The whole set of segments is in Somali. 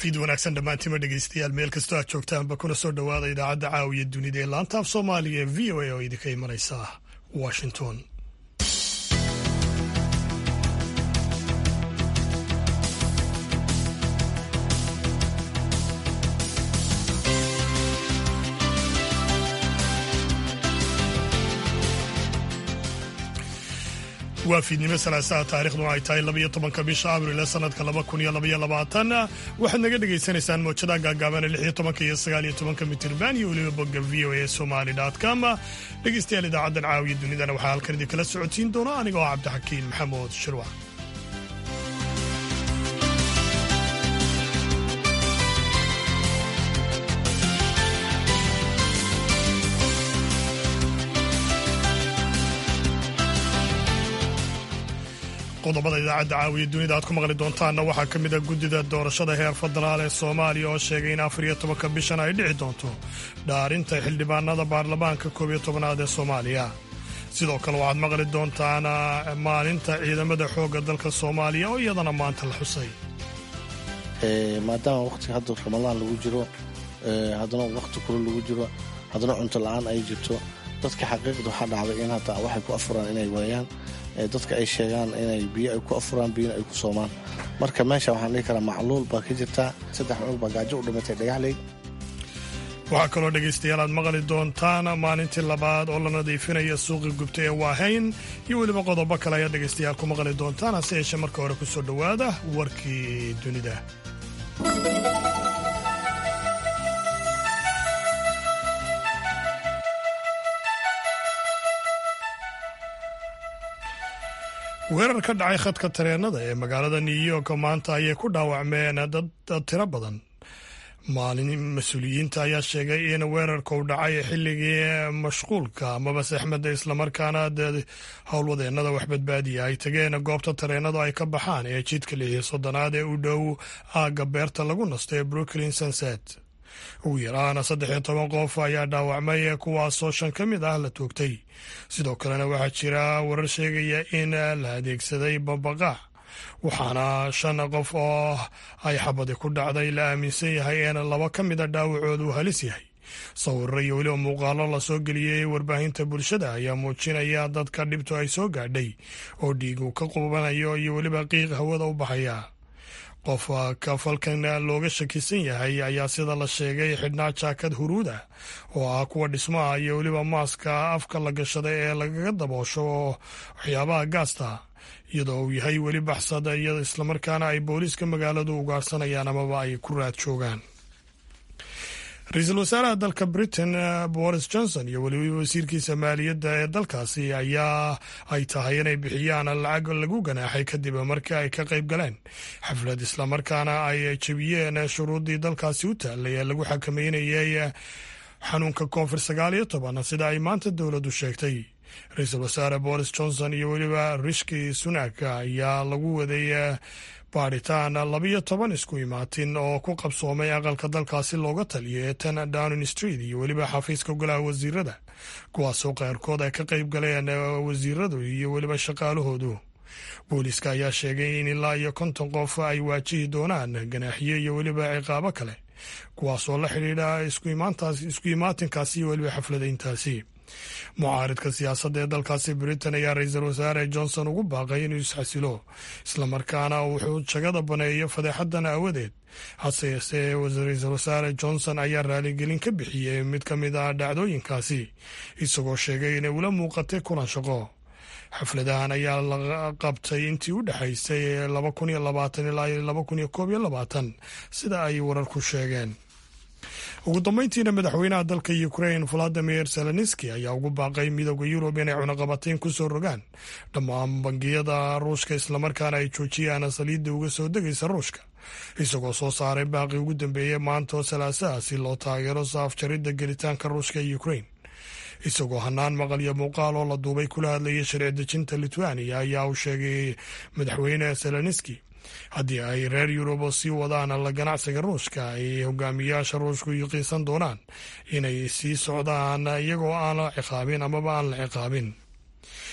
fiid wanaagsan dhammaantima dhegeystayaal meel kastoo aad joogtaanba kuna soo dhowaada idaacadda caawiya dunida ee laanta af soomaaliga ee v o a oo idinka imanaysa washington waa fiidnimo salaasaha taarikhdu ay tahay labaiyo tobanka bisha abril ee sanadka laba kun iyo labaiyo labaatan waxaad naga dhagaysanaysaan moojadaha gaagaaban ee lix iyo tobanka iyo sagaal iyo tobanka mitirban iyo weliba bogga v o a somali com dhegeystayaal idaacaddan caawiya dunidana waxaa halkan idinkala socotiin doona anigoo cabdixakiin maxamuud shirwac qodobada idaacadda caawiya dunida aad ku maqli doontaanna waxaa ka mid a guddida doorashada heer federaal ee soomaaliya oo sheegay in afar iyo tobanka bishan ay dhici doonto dhaarinta xildhibaanada baarlamaanka koob iyo tobanaad ee soomaaliya sidoo kale waxaad maqli doontaan maalinta ciidamada xoogga dalka soomaaliya oo iyadana maanta la xusay maadaama waqtiga hadda ramadaan lagu jiro haddana waqti kule lagu jiro haddana cunto la-aan ay jirto dadka xaqiiqda waxaa dhacday in hadda waxay ku afuraan inay waayaan dadka ay sheegaan inay biyo ay ku afuraan biyona ay ku soomaan marka meesha waxaan dhihi karaa macluul baa ka jirta saddex cunug baa gaajo u dhimatay dhagaxley waxaa kaloo dhegaystayaal aad maqli doontaan maalintii labaad oo la nadiifinaya suuqi gubta ee waahayn iyo weliba qodobo kale ayaad dhegaystayaal ku maqli doontaan hase yeeshee marka hore ku soo dhowaada warkii dunida weerar ka dhacay khadka tareenada ee magaalada new york maanta ayay ku dhaawacmeen dad tiro badan maalin mas-uuliyiinta ayaa sheegay in weerarka u dhacay xilligii mashquulka amaba saxmada islamarkaana howlwadeennada wax badbaadiya ay tageen goobta tareenadu ay ka baxaan ee jidka lixiyo soddonaad ee u dhow aagga beerta lagu nasto ee brooklyn sunset ugu yaraana saddex iyo toban qof ayaa dhaawacmay kuwaasoo shan ka mid ah la toogtay sidoo kalena waxaa jira warar sheegaya in la adeegsaday bambaqaac waxaana shan qof oo ay xabadi ku dhacday la aaminsan yahay in laba ka mida dhaawacoodu uu halis yahay sawirro iyo weliba muuqaalo lasoo geliyey warbaahinta bulshada ayaa muujinaya dadka dhibtu ay soo gaadhay oo dhiigu ka qubanayo iyo weliba qiiq hawada u baxaya qof kafalkan looga shakisan yahay ayaa sida la sheegay xidhnaa jaakad huruuda oo ah kuwa dhismaha iyo weliba maaska afka la gashada ee lagaga daboosho waxyaabaha gaasta iyadoo uu yahay weli baxsad iyado islamarkaana ay booliiska magaaladu ugaarsanayaan amaba ay ku raad joogaan ra-iisul wasaaraha dalka britain boris johnson iyo weliba wasiirkiisa maaliyadda ee dalkaasi ayaa ay tahay inay bixiyaan lacag lagu ganaaxay kadib markii ay ka qayb galeen xaflad islamarkaana ay jebiyeen shuruuddii dalkaasi u taallay ee lagu xakameynayay xanuunka koonfur sagaal iyo toban sida ay maanta dowladdu sheegtay ra-iisul wasaare boris johnson iyo weliba rishki sunak ayaa lagu waday baadhitaan labiyo toban isku imaatin oo ku qabsoomay aqalka dalkaasi looga taliyo ee ten downing street iyo weliba xafiiska golaha wasiirada kuwaasoo qaarkood ay ka qayb galeen wasiiradu iyo weliba shaqaalahoodu booliiska ayaa sheegay in ilaa iyo konton qof ay waajihi doonaan ganaaxiyo iyo weliba ciqaabo kale kuwaasoo la xidhiidha isku imaatinkaasi iyo weliba xafladayntaasi mucaaridka siyaasadda ee dalkaasi britain ayaa ra-iisul wasaare johnson ugu baaqay inuu isxasilo islamarkaana wuxuu jagada baneeyo fadeexadan aawadeed hase yeesee ra-iisul wasaare johnson ayaa raaligelin ka bixiyey mid ka mid ah dhacdooyinkaasi isagoo sheegay inay ula muuqatay kulan shaqo xafladahan ayaa la qabtay intii u dhexaysay laba kun iyo labaatan ilaa laba kun iyo koob iyo labaatan sida ay wararku sheegeen ugu dambeyntiina madaxweynaha dalka ukrain valadimir zelenski ayaa ugu baaqay midooda yurub inay cunaqabateyn ku soo rogaan dhammaan bangiyada ruushka islamarkaana ay joojiyaan saliidda uga soo degaysa ruushka isagoo soo saaray baaqi ugu dambeeyey maanta oo salaasaha si loo taageero saafjaridda gelitaanka ruushka ee ukrain isagoo hanaan maqal iyo muuqaal oo la duubay kula hadlayay sharci dejinta litwania ayaa uu sheegay madaxweyne zelenski haddii ay reer yurub sii wadaan la ganacsiga ruushka ay hogaamiyaasha ruushku yuqiisan doonaan inay sii socdaan iyagoo aan la ciqaabin amaba aan la ciqaabin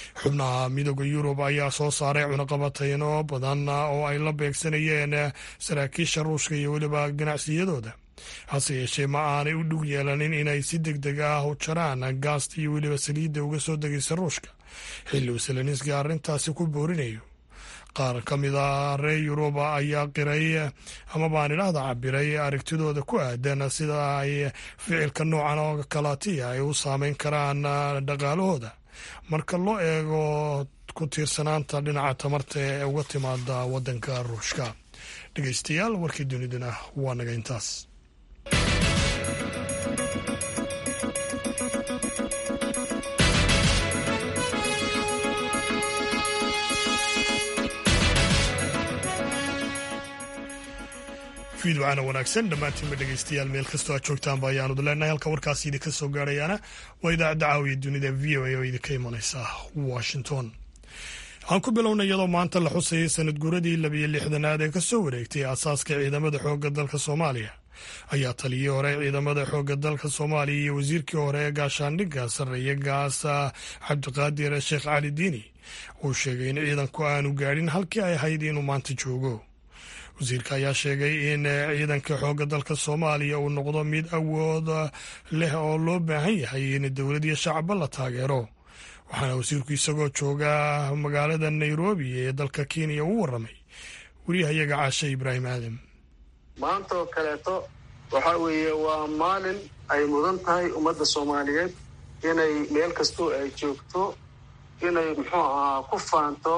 xubnaha midooda yurub ayaa soo saaray cunaqabatayno badan oo ay la beegsanayeen saraakiisha ruushka iyo weliba ganacsiyadooda hase yeeshee ma aanay u dhug yeelanin inay si deg deg ah u jaraan gaasta iyo weliba saliidda uga soo degaysa ruushka xilli uu selenski arrintaasi ku boorinayo qaar ka mid a reer yuruba ayaa qiray ama baan idhaahda cabiray aragtidooda ku aadan sida ay ficilka noocan oo kalaatiya ay u saameyn karaan dhaqaalahooda marka loo eego ku tiirsanaanta dhinaca tamarta ee uga timaada waddanka ruushka dhegeystayaal warkii dunidana waa naga intaas fiidwacana wanaagsan dhammaantiinba dhegeystayaal meel kastoo aad joogtaanba ayaanud leenahay halka warkaasi idinka soo gaarayaana waa idaacadda caawiya dunida v o a oo idinka imanaysa washington waxaan ku bilownay iyadoo maanta la xusayay sanad guuradii labiyo lixdanaad ee kasoo wareegtay aasaaska ciidamada xoogga dalka soomaaliya ayaa taliyii hore ciidamada xoogga dalka soomaaliya iyo wasiirkii hore ee gaashaandhigga sarreeye gaasa cabdiqaadir sheekh cali diini uu sheegay in ciidanku aanu gaadhin halkii ay ahayd inuu maanta joogo wasiirka ayaa sheegay in ciidanka xoogga dalka soomaaliya uu noqdo mid awood leh oo loo baahan yahay in dowlad iyo shacba la taageero waxaana wasiirku isagoo jooga magaalada nairobi ee dalka kenya u waramay wariyahayaga caashe ibraahim aadam maanta oo kaleeto waxa weeye waa maalin ay mudan tahay ummadda soomaaliyeed inay meel kastoo ay joogto inay muxuu ahaa ku faanto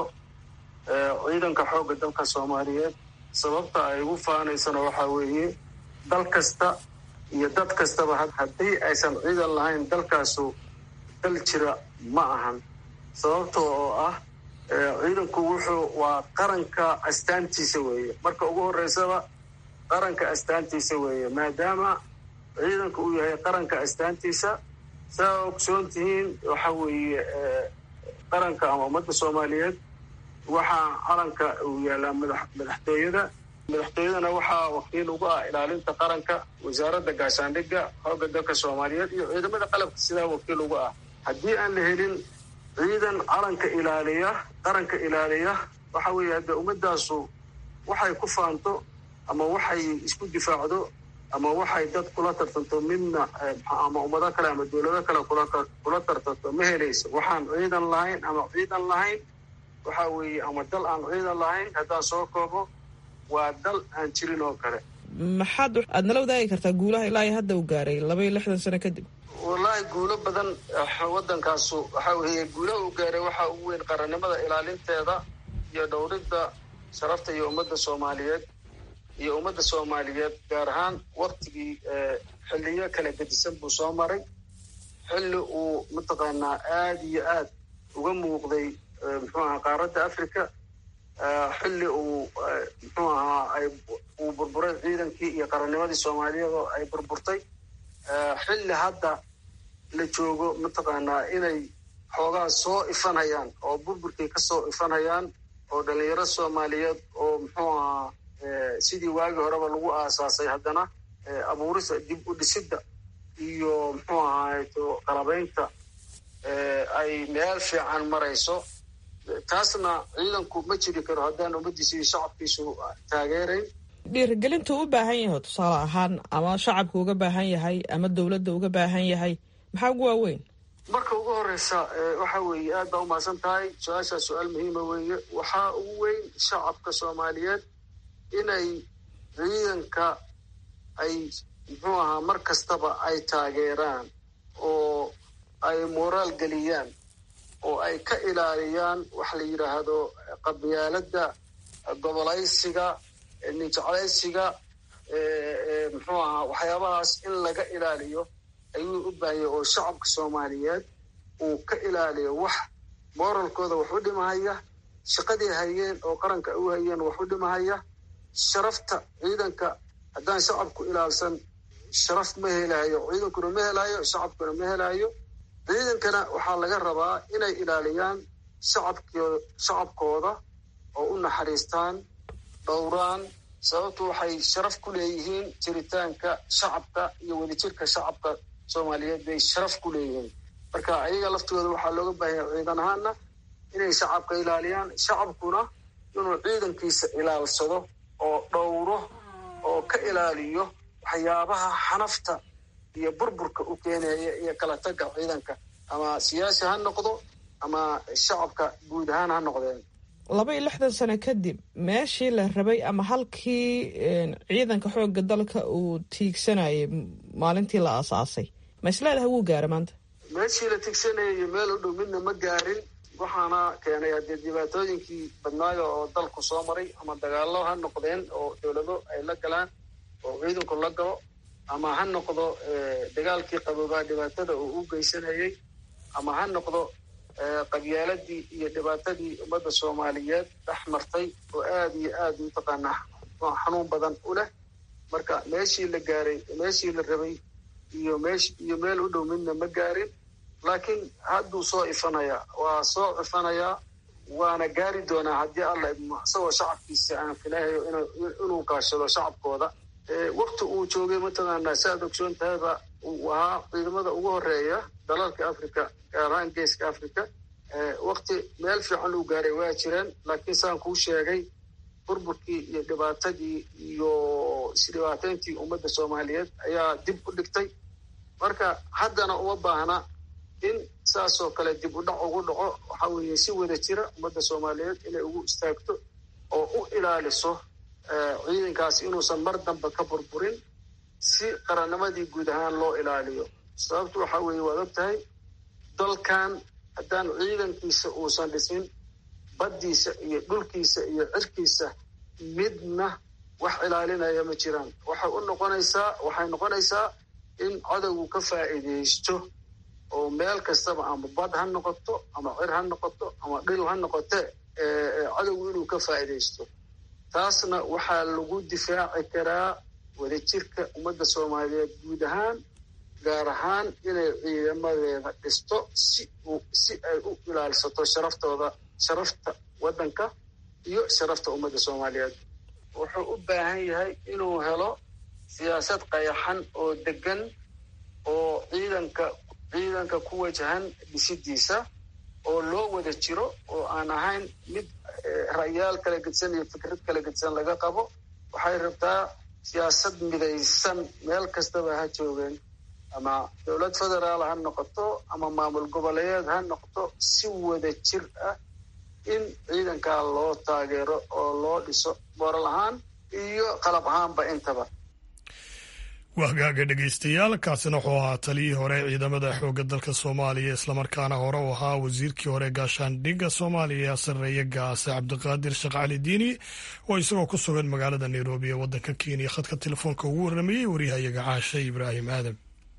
ciidanka xoogga dalka soomaaliyeed sababta ay ugu faanaysana waxaa weeye dal kasta iyo dad kastaba haddii aysan ciidan lahayn dalkaasu dal jira ma ahan sababta oo ah ciidanku wuxuu waa qaranka astaantiisa weeye marka ugu horreysaba qaranka astaantiisa weeye maadaama ciidanku uu yahay qaranka astaantiisa saa ogsoon tihiin waxa weeye qaranka ama ummadda soomaaliyeed waxaa calanka uu yaalaa madaxtooyada madaxtooyadana waxaa wakiil ugu ah ilaalinta qaranka wasaaradda gaashaandhigga xoogga dalka soomaaliyeed iyo ciidamada qalabka sidaa wakiil ugu ah haddii aan la helin ciidan calanka ilaaliya qaranka ilaaliya waxa weeye hadde ummadaasu waxay ku faanto ama waxay isku difaacdo ama waxay dad kula tartanto midna ama ummado kale ama dowlado kale kula tartanto ma helayso waxaan ciidan lahayn ama ciidan lahayn waxa weeye ama dal aan ciidan lahayn haddaan soo koobo waa dal aan jirin oo kale maxaad aad nala wadaagi kartaa guulaha ilaa iyo hadda u gaaray laba iyo lixdan sano kadib wallaahi guulo badan waddankaasu waxa weeye guulaha uu gaaray waxaa ugu weyn qarannimada ilaalinteeda iyo dhowridda sharafta iyo ummadda soomaaliyeed iyo ummadda soomaaliyeed gaar ahaan waktigii xilliyo kala gedisan buu soo maray xilli uu mataqaanaa aada iyo aad uga muuqday muxuu ahaa qaaradda africa xilli uu muxuu ahaa ay uu burburay ciidankii iyo qarannimadii soomaaliyeed oo ay burburtay xilli hadda la joogo mataqaanaa inay xoogaa soo ifanhayaan oo burburkii ka soo ifanhayaan oo dhalinyaro soomaaliyeed oo muxuu ahaa sidii waagii horeba lagu aasaasay haddana abuurista dib u dhisidda iyo muxuu ahaato qalabaynta ay meel fiican marayso taasna ciidanku ma jiri karo haddaan ummaddiisa iyo shacabkiisu taageerayn dhiirigelintu u baahan yahay tusaale ahaan ama shacabka uga baahan yahay ama dowladda uga baahan yahay maxaa ugu waaweyn marka ugu horeysa waxa weeye aad baa umahadsan tahay su-aashaa su-aal muhiima weeye waxaa ugu weyn shacabka soomaaliyeed inay ciidanka ay muxuu ahaa mar kastaba ay taageeraan oo ay moraal geliyaan oo ay ka ilaaliyaan waxa la yidhaahdo qabyaaladda gobolaysiga ninjeclaysiga muxuu ahaa waxyaabahaas in laga ilaaliyo ayuu u baahanya oo shacabka soomaaliyeed uu ka ilaaliyo wax moralkooda wax u dhimahaya shaqadii hayeen oo qaranka u hayeen wax u dhimahaya sharafta ciidanka haddaan shacabku ilaalsan sharaf ma helayo ciidankuna ma helayo shacabkuna ma helayo ciidankana waxaa laga rabaa inay ilaaliyaan shacabk shacabkooda oo u naxariistaan dhowraan sababtu waxay sharaf ku leeyihiin jiritaanka shacabka iyo wadajirka shacabka soomaaliyeed bay sharaf ku leeyihiin marka ayaga laftooda waxaa looga baahanya ciidan ahaana inay shacabka ilaaliyaan shacabkuna inuu ciidankiisa ilaalsado oo dhowro oo ka ilaaliyo waxyaabaha xanafta iyo burburka u keenaya iyo kala tagga ciidanka ama siyaasi ha noqdo ama shacabka guud ahaan ha noqdeen laba iyo lixdan sano kadib meeshii la rabay ama halkii ciidanka xoogga dalka uu tiigsanayay maalintii la aasaasay ma isleedahay wuu gaara maanta meeshii la tigsanayay iyo meel u dhow midna ma gaarin waxaana keenay haddee dhibaatooyinkii badnaayo oo dalku soo maray ama dagaallo ha noqdeen oo dowlado ay la galaan oo ciidanku la galo ama ha noqdo dagaalkii qaboobaa dhibaatada uu u geysanayay ama ha noqdo qabyaaladii iyo dhibaatadii ummadda soomaaliyeed dhex martay oo aada iyo aada mataqaanaa xanuun badan u leh marka meeshii la gaaray meeshii la rabay iyo meesh iyo meel u dhow midna ma gaarin laakiin hadduu soo ifanayaa waa soo ifanayaa waana gaari doonaa haddii alla idmo isagoo shacabkiisa aan filahayo inuu kaashado shacabkooda wakti uu joogay mataqaanaa si aad ogsoon tahayba uu ahaa ciidamada ugu horeeya dalalka africa gaar ahaan geeska africa wakti meel fiican uu gaaray waa jireen laakiin saan kuu sheegay burburkii iyo dhibaatadii iyo isdhibaateyntii ummadda soomaaliyeed ayaa dib u dhigtay marka haddana uma baahna in saasoo kale dib u dhac ugu dhaco waxaa weeye si wada jira ummadda soomaaliyeed inay ugu istaagto oo u ilaaliso ciidankaas inuusan mar dambe ka burburin si qarannimadii guud ahaan loo ilaaliyo sababtu waxaa weeye waad og tahay dalkan haddaan ciidankiisa uusan dhisin baddiisa iyo dhulkiisa iyo cirkiisa midna wax ilaalinaya ma jiraan waxay u noqonaysaa waxay noqonaysaa in cadowgu ka faa'iidaysto oo meel kastaba ama bad ha noqoto ama cir ha noqoto ama dhil ha noqote cadowgu inuu ka faa'iidaysto taasna waxaa lagu difaaci karaa wadajirka ummadda soomaaliyeed guud ahaan gaar ahaan inay ciidamadeeda dhisto si si ay u ilaalsato sharaftooda sharafta waddanka iyo sharafta ummadda soomaaliyeed wuxuu u baahan yahay inuu helo siyaasad qayaxan oo degan oo ciidanka ciidanka ku wajahan dhisidiisa oo loo wada jiro oo aan ahayn mid ra'yaal kala gedsan iyo fikrad kala gedsan laga qabo waxay rabtaa siyaasad midaysan meel kastaba ha joogeen ama dowlad federaal ha noqoto ama maamul goboleeyeed ha noqoto si wada jir ah in ciidankaa loo taageero oo loo dhiso moral ahaan iyo qalab ahaanba intaba wahgaaga dhegaystayaal kaasina wuxuu ahaa taliyii hore ciidamada xoogga dalka soomaaliya islamarkaana hore u ahaa wasiirkii hore gaashaandhigga soomaaliya sarreeye gaase cabdiqaadir sheekh cali diini oo isagoo ku sugan magaalada nairobi ee waddanka kenya khadka telefoonka ugu warramayey waryahayaga caashe ibraahim aadam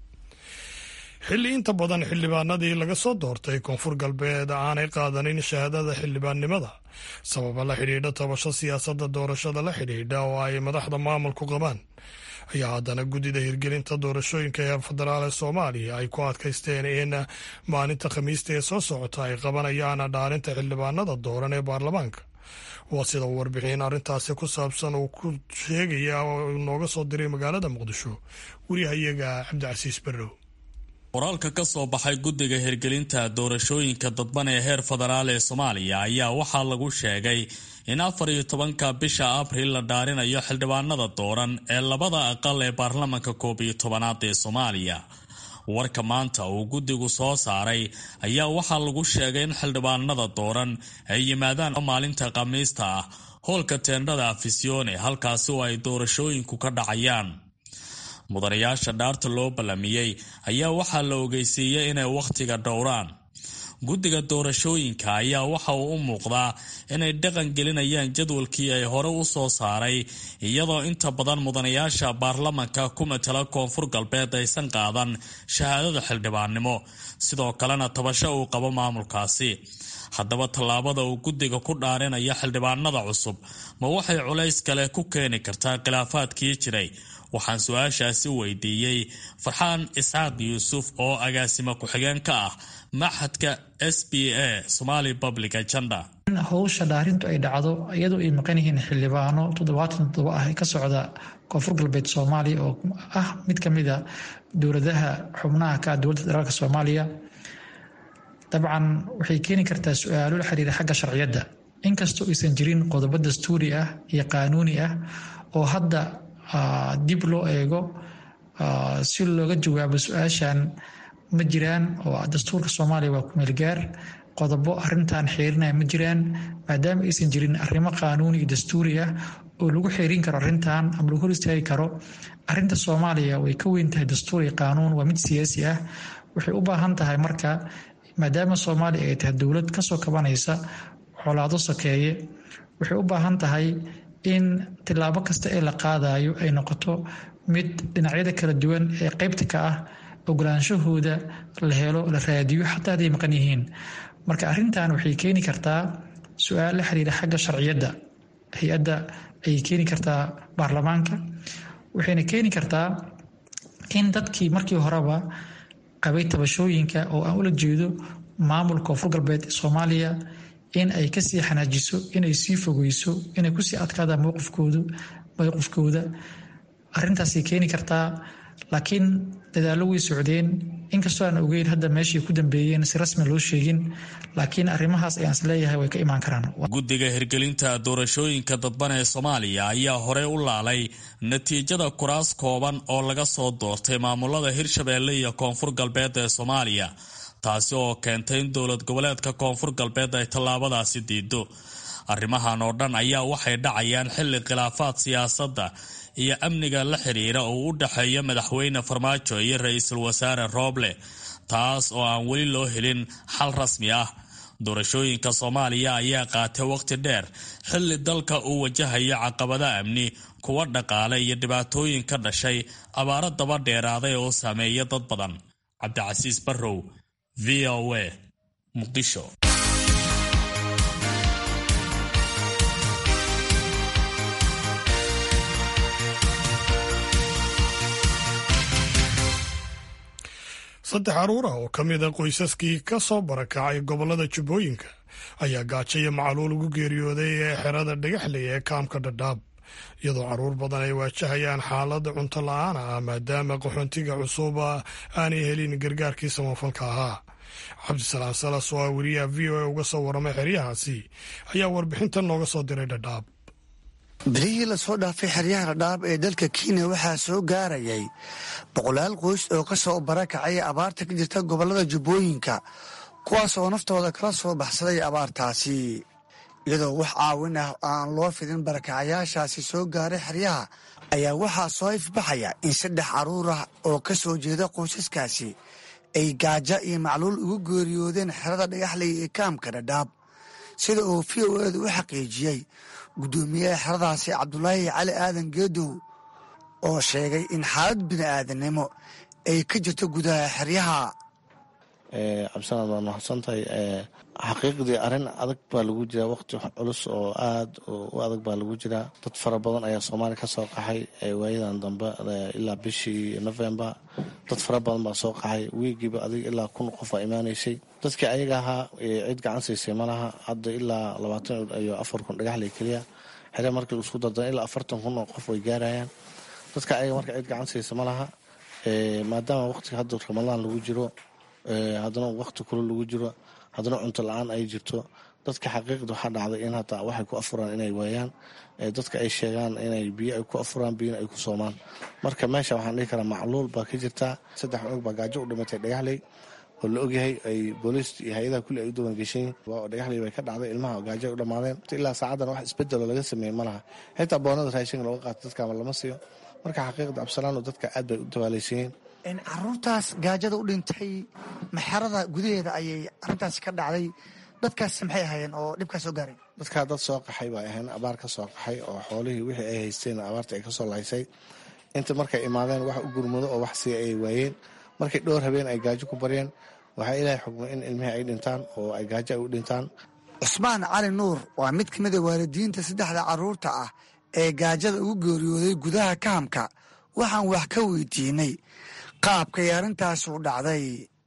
xilli inta badan xildhibaanadii laga soo doortay koonfur galbeed aanay qaadanin shahaadada xildhibaannimada sababa la xidhiidha tabasho siyaasadda doorashada la xidhiidha oo ay madaxda maamulku qabaan ayaa haddana guddida hirgelinta doorashooyinka ee federaal ee soomaaliya ay ku adkaysteen in maalinta khamiista ee soo socota ay qabanayaan dhaarinta xildhibaanada dooran ee baarlamaanka waa sida uu warbixin arrintaasi ku saabsan uu ku sheegaya oo nooga soo diray magaalada muqdisho wariyahayaga cabdicasiis barrow qoraalka ka soo baxay guddiga hirgelinta doorashooyinka dadban ee heer federaal ee soomaaliya ayaa waxaa lagu sheegay in afar iyo tobanka bisha abril la dhaarinayo xildhibaanada dooran ee labada aqal ee baarlamanka koob iyo tobanaad ee soomaaliya warka maanta uu guddigu soo saaray ayaa waxaa lagu sheegay in xildhibaanada dooran ay yimaadaan maalinta khamiista ah howlka teendhada afisyoone halkaasi oo ay doorashooyinku ka dhacayaan mudanayaasha dhaarta loo ballamiyey ayaa waxaa la ogeysiiyey inay wakhtiga dhowraan guddiga doorashooyinka ayaa waxa uu u muuqdaa inay dhaqan gelinayaan jadwalkii ay hore u soo saaray iyadoo inta badan mudanayaasha baarlamanka ku matala koonfur galbeed aysan qaadan shahaadada xildhibaannimo sidoo kalena tabasho uu qabo maamulkaasi haddaba tallaabada uu guddiga ku dhaarinaya xildhibaanada cusub ma waxay culays kale ku keeni kartaa khilaafaadkii jiray waxaan su-aashaasi weydiiyey farxaan isxaaq yuusuf oo agaasimo ku-xigeen ka ah maxadka s b a somali public agenda in howsha dhaarintu ay dhacdo iyadoo ay maqan yihiin xildhibaano toddobaatan toddoba ah ka socda koonfur galbeed soomaaliya oo ah mid ka mid a dowladaha xubnaha ka ah dowladda federaalk soomaaliya dabcan waxay keeni kartaa su-aalo la xiriira xagga sharciyadda inkastoo aysan jirin qodobo dastuuri ah iyo qaanuuni ah oo hadda dib loo eego si looga jawaabo su-aashan ma jiraan oo dastuurka soomaaliya waa kumeelgaar qodobo arintan xeerinaya ma jiraan maadaama aysan jirin arrimo qaanuuni iyo dastuuri ah oo lagu xeerin karo arintan ama lagu hor istaagi karo arinta soomaaliya way ka weyn tahay dastuur iyo qaanuun waa mid siyaasi ah waxay u baahan tahay marka maadaama soomaaliya ay tahay dowlad kasoo kabanaysa colaado sokeeye waxay u baahan tahay in tilaabo kasta ee la qaadayo ay noqoto mid dhinacyada kala duwan ee qeybta ka ah ogolaanshahooda la helo la raadiyo xataa hadday maqan yihiin marka arrintan waxay keeni kartaa su-aal la xiriira xagga sharciyadda hay-adda ayay keeni kartaa baarlamaanka waxayna keeni kartaa in dadkii markii horeba qabay tabashooyinka oo aan ula jeedo maamulka koonfur galbeed soomaaliya in ay kasii xanaajiso inay sii fogeyso inay kusii adkaadaan mowqifkoodu mowqifkooda arrintaasay keeni kartaa laakiin dadaallo way socdeen inkastoo aan ogeyn hadda meeshay ku dambeeyeen si rasmi loo sheegin laakiin arrimahaas ayaan is leeyahay way ka imaan karaan guddiga hirgelinta doorashooyinka dadban ee soomaaliya ayaa horey u laalay natiijada kuraas kooban oo laga soo doortay maamulada hirshabeelle iyo koonfur galbeed ee soomaaliya taasi oo keentay in dowlad goboleedka koonfur galbeed ay tallaabadaasi diido arrimahan oo dhan ayaa waxay dhacayaan xilli khilaafaad siyaasadda iyo amniga la xiriira oo u dhexeeya madaxweyne farmaajo iyo ra-iisul wasaare rooble taas oo aan weli loo helin xal rasmi ah doorashooyinka soomaaliya ayaa qaatay waqti dheer xilli dalka uu wajahayo caqabada amni kuwa dhaqaale iyo dhibaatooyin ka dhashay abaaro daba dheeraaday oo saameeya dad badan cabdicasiis barrow v o a muqdisho saddex caruur ah oo ka mid a qoysaskii ka soo barakacay gobollada jubbooyinka ayaa gaajo iyo macaluul ugu geeriyooday ee xerada dhagaxley ee kaamka dhadhaab iyadoo caruur badan ay waajahayaan xaalada cunto la-aan ah maadaama qaxoontiga cusuba aanay helin gargaarkii samafalka ahaa cabdisalaam salas oo ah weriyaha v o a uga soo waramay xeryahaasi ayaa warbixintan nooga soo diray dhadhaab bilihii lasoo dhaafay xeryaha dhadhaab ee dalka kenya waxaa soo gaarayay boqolaal qoys oo ka soo barakacay abaarta ka jirta gobollada jubbooyinka kuwaas oo naftooda kala soo baxsaday abaartaasi iyadoo wax caawin ah aan loo fidin barakacayaashaasi soo gaaray xeryaha ayaa waxaa soo ifbaxaya in saddex carruur ah oo ka soo jeeda qoysaskaasi ay gaajo iyo macluul ugu geeriyoodeen xerada dhagaxley ee kaamka dhadhaab sida uu v o edu u xaqiijiyey guddoomiyaha xeradaasi cabdulaahi cali aadan geedow oo sheegay in xaalad bini'aadanimo ay ka jirto gudaha xeryaha cabdisalaad waa mahadsantahay xaqiiqdii arrin adag baa lagu jiraa waqti culus oo aada u adag baa lagu jiraa dad fara badan ayaa soomaaliya ka soo qaxay waayadan dambe ilaa bishii november dad fara badan baa soo qaxay wiigiiba adig ilaa kun qof aa imaanaysay dadkii ayaga ahaa cid gacan siisay malaha hadda ilaa labaatan iyo afar kun dhagaxley keliya xere markii isku dardan ilaa afartan kun oo qof way gaarayaan dadka ayaga marka cid gacan siisa malaha maadaama waqtiga hadda ramadaan lagu jiro haddana waqti kule lagu jiro haddana cunto la-aan ay jirto dadka xaqiiqda waxaa dhacday in hataa waxay ku afuraan inay waayaan dadka ay sheegaan inay biyo ay ku afuraan biyona ay ku soomaan marka meesha waxaan dhihi karaa macluul baa ka jirtaa saddex cunug baa gaajo u dhimatay dhagaxley oo la ogyahay ay booliis iyo hay-adaha kulli ay u dawan geshayin dhagaxley bay ka dhacday ilmaha gaajo ay u dhammaadeen ilaa saacadan wax isbedelo laga sameeyey ma laha xitaa boonada raashinka looga qaato dadkaama lama siiyo marka xaqiiqda absalaano dadka aad bay u dawaalaysiiyeen caruurtaas gaajada u dhintay maxarada gudaheeda ayay arintaasi ka dhacday dadkaas maxay ahaayeen oo dhibkaa soo gaaray dadkaa dad soo qaxay bay ahayn abaar ka soo qaxay oo xoolihii wixii ay haysteen abaarta ay kasoo lahaysay inta markay imaadeen wax u gurmado oo wax sii ay waayeen markay dhowr habeen ay gaajo ku baryeen waxaa ilaahay xukmay in ilmihii ay dhintaan oo ay gaajo ay u dhintaan cusmaan cali nuur waa mid ka mid a waalidiinta saddexda caruurta ah ee gaajada ugu geeriyooday gudaha kahamka waxaan wax ka weydiinay qaabkay arrintaasi u dhacday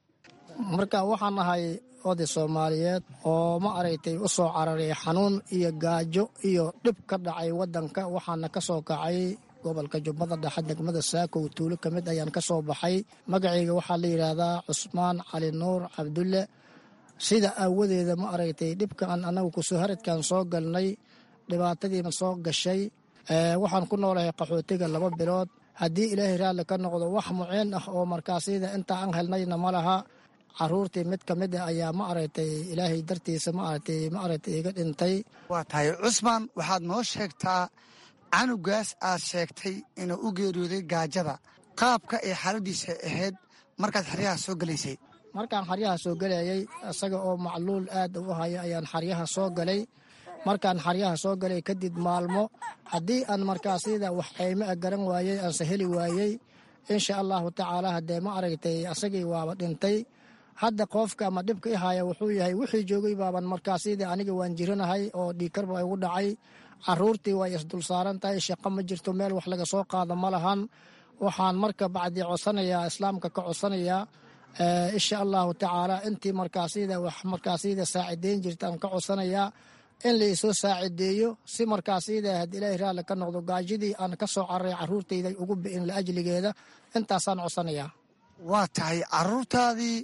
marka waxaan ahay oday soomaaliyeed oo ma aragtay u soo cararay xanuun iyo gaajo iyo dhib ka dhacay waddanka waxaana ka soo kacay gobolka jubbada dhexe degmada saakow tuulo ka mid ayaan ka soo baxay magacayga waxaa la yidhaahdaa cusmaan cali nuur cabdulle sida aawadeeda ma aragtay dhibkaan annagu kusoo haradkan soo galnay dhibaatadiina soo gashay waxaan ku noolahay qaxootiga laba bilood haddii ilaahay raalli ka noqdo wax muceen ah oo markaasida inta aan helnayna ma laha caruurtii mid ka mid a ayaa ma aragtay ilaahay dartiisa ma aragtay ma aragtay iga dhintay waa tahay cusmaan waxaad noo sheegtaa canugaas aad sheegtay inuu u geeriyooday gaajada qaabka ay xaaladiisa ahayd markaad xeryaha soo gelaysay markaan xaryaha soo gelayay isaga oo macluul aad u haya ayaan xaryaha soo galay markaan xaryaha soo galay kadib maalmo haddii aan markaasida wax ceyme a garan waayey aanse heli waayey insha allahu tacaala haddee ma aragtay asagii waaba dhintay hadda qoofka ama dhibka i haya wuxuu yahay wixii joogay baaban markaasida aniga waan jiranahay oo dhiikarba igu dhacay caruurtii way isdul saaran tahay shaqo ma jirto meel wax laga soo qaado ma lahan waxaan marka bacdi codsanayaa islaamka ka codsanayaa insha allahu tacaala intii markaasida wax markaasida saacideyn jirta aan ka codsanayaa in laisoo saacideeyo si markaasida had ilaahay raalli ka noqdo gaajidii aan ka soo cararay caruurtayda ugu bi'in laajligeeda intaasaan codsanayaa waa tahay caruurtaadii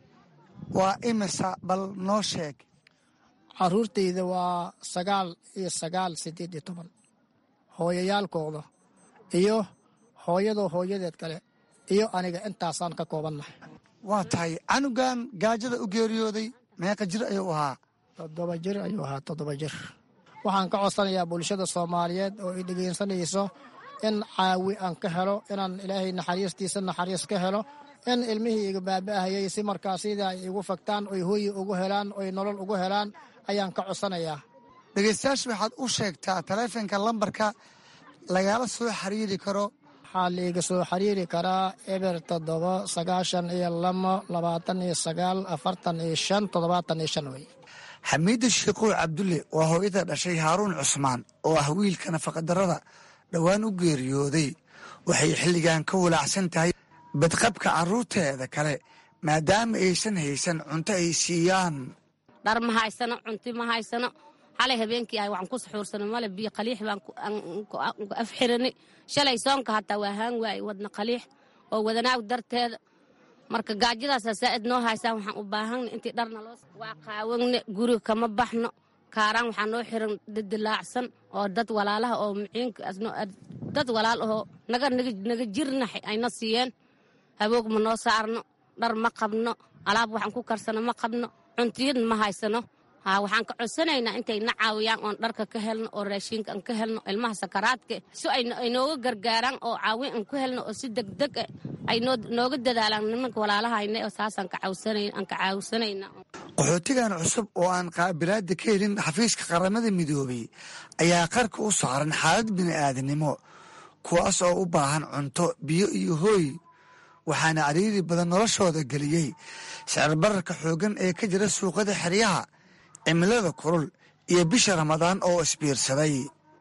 waa imisa bal noo sheeg caruurtayda waa sagaal iyo sagaal sideed iyo toban hooyayaalkooda iyo hooyadoo hooyadeed kale iyo aniga intaasaan ka koobannahay waa tahay canugan gaajada u geeriyooday meeqa jir ayuu ahaa toddoba jir ayuu ahaa toddoba jir waxaan ka codsanayaa bulshada soomaaliyeed oo i dhegeysanayso in caawi aan ka helo inaan ilaahay naxariistiisa naxariis ka helo in ilmihii iga baaba'ahayay si markaasida ay igu fagtaan oy hooyi ugu helaan oy nolol ugu helaan ayaan ka codsanayaa dhegeystayaasha waxaad u sheegtaa taleefonka lambarka lagala soo xiriiri karo waxaa liiga soo xiriiri karaa eber toddoba sagaashan iyo lamo labaatan iyo sagaal afartan iyo shan toddobaatan iyo shan wey xamiida sheekhow cabdulle waa hooyada dhashay haaruun cusmaan oo ah wiilka nafaqadarrada dhowaan u geeriyooday waxay xilligan ka walaacsan tahay badqabka carruurteeda kale maadaama aysan haysan cunto ay siiyaan dhar ma haysano cunti ma haysano xalay habeenkii ah waxaan ku saxuursano male biyo qaliix baan afxirani shalay soonka hataa waa haan waaye wadna qaliix oo wadanaag darteeda marka gaajadaasa saa'id noo haysaan waxaan u baahanna intii dharna loo waa qaawanne guriga kama baxno kaaraan waxaa noo xiran dadilaacsan oo dad walaalaha oo muciinka dad walaal ahoo naga naga jirna ayna siiyeen haboog ma noo saarno dhar ma qabno alaab waxaan ku karsano ma qabno cuntiyadna ma haysano waxaan ka codsanaynaa intay na caawiyaan oon dharka ka helno oo raashiinka aan ka helno ilmaha sakaraadka si ay nooga gargaaraan oo caawin aan ku helno oo si degdeg ah ay nooga dadaalaan nimanka walaalahayna oo saasaan ka caawsanayna qaxootigan cusub oo aan qaabilaada ka helin xafiiska qaramada midoobay ayaa qarka u saaran xaalad bini'aadanimo kuwaas oo u baahan cunto biyo iyo hooy waxaana cariiri badan noloshooda geliyey sicir bararka xooggan ee ka jira suuqada xeryaha cimilada kulul iyo bisha ramadaan oo isbiirsaday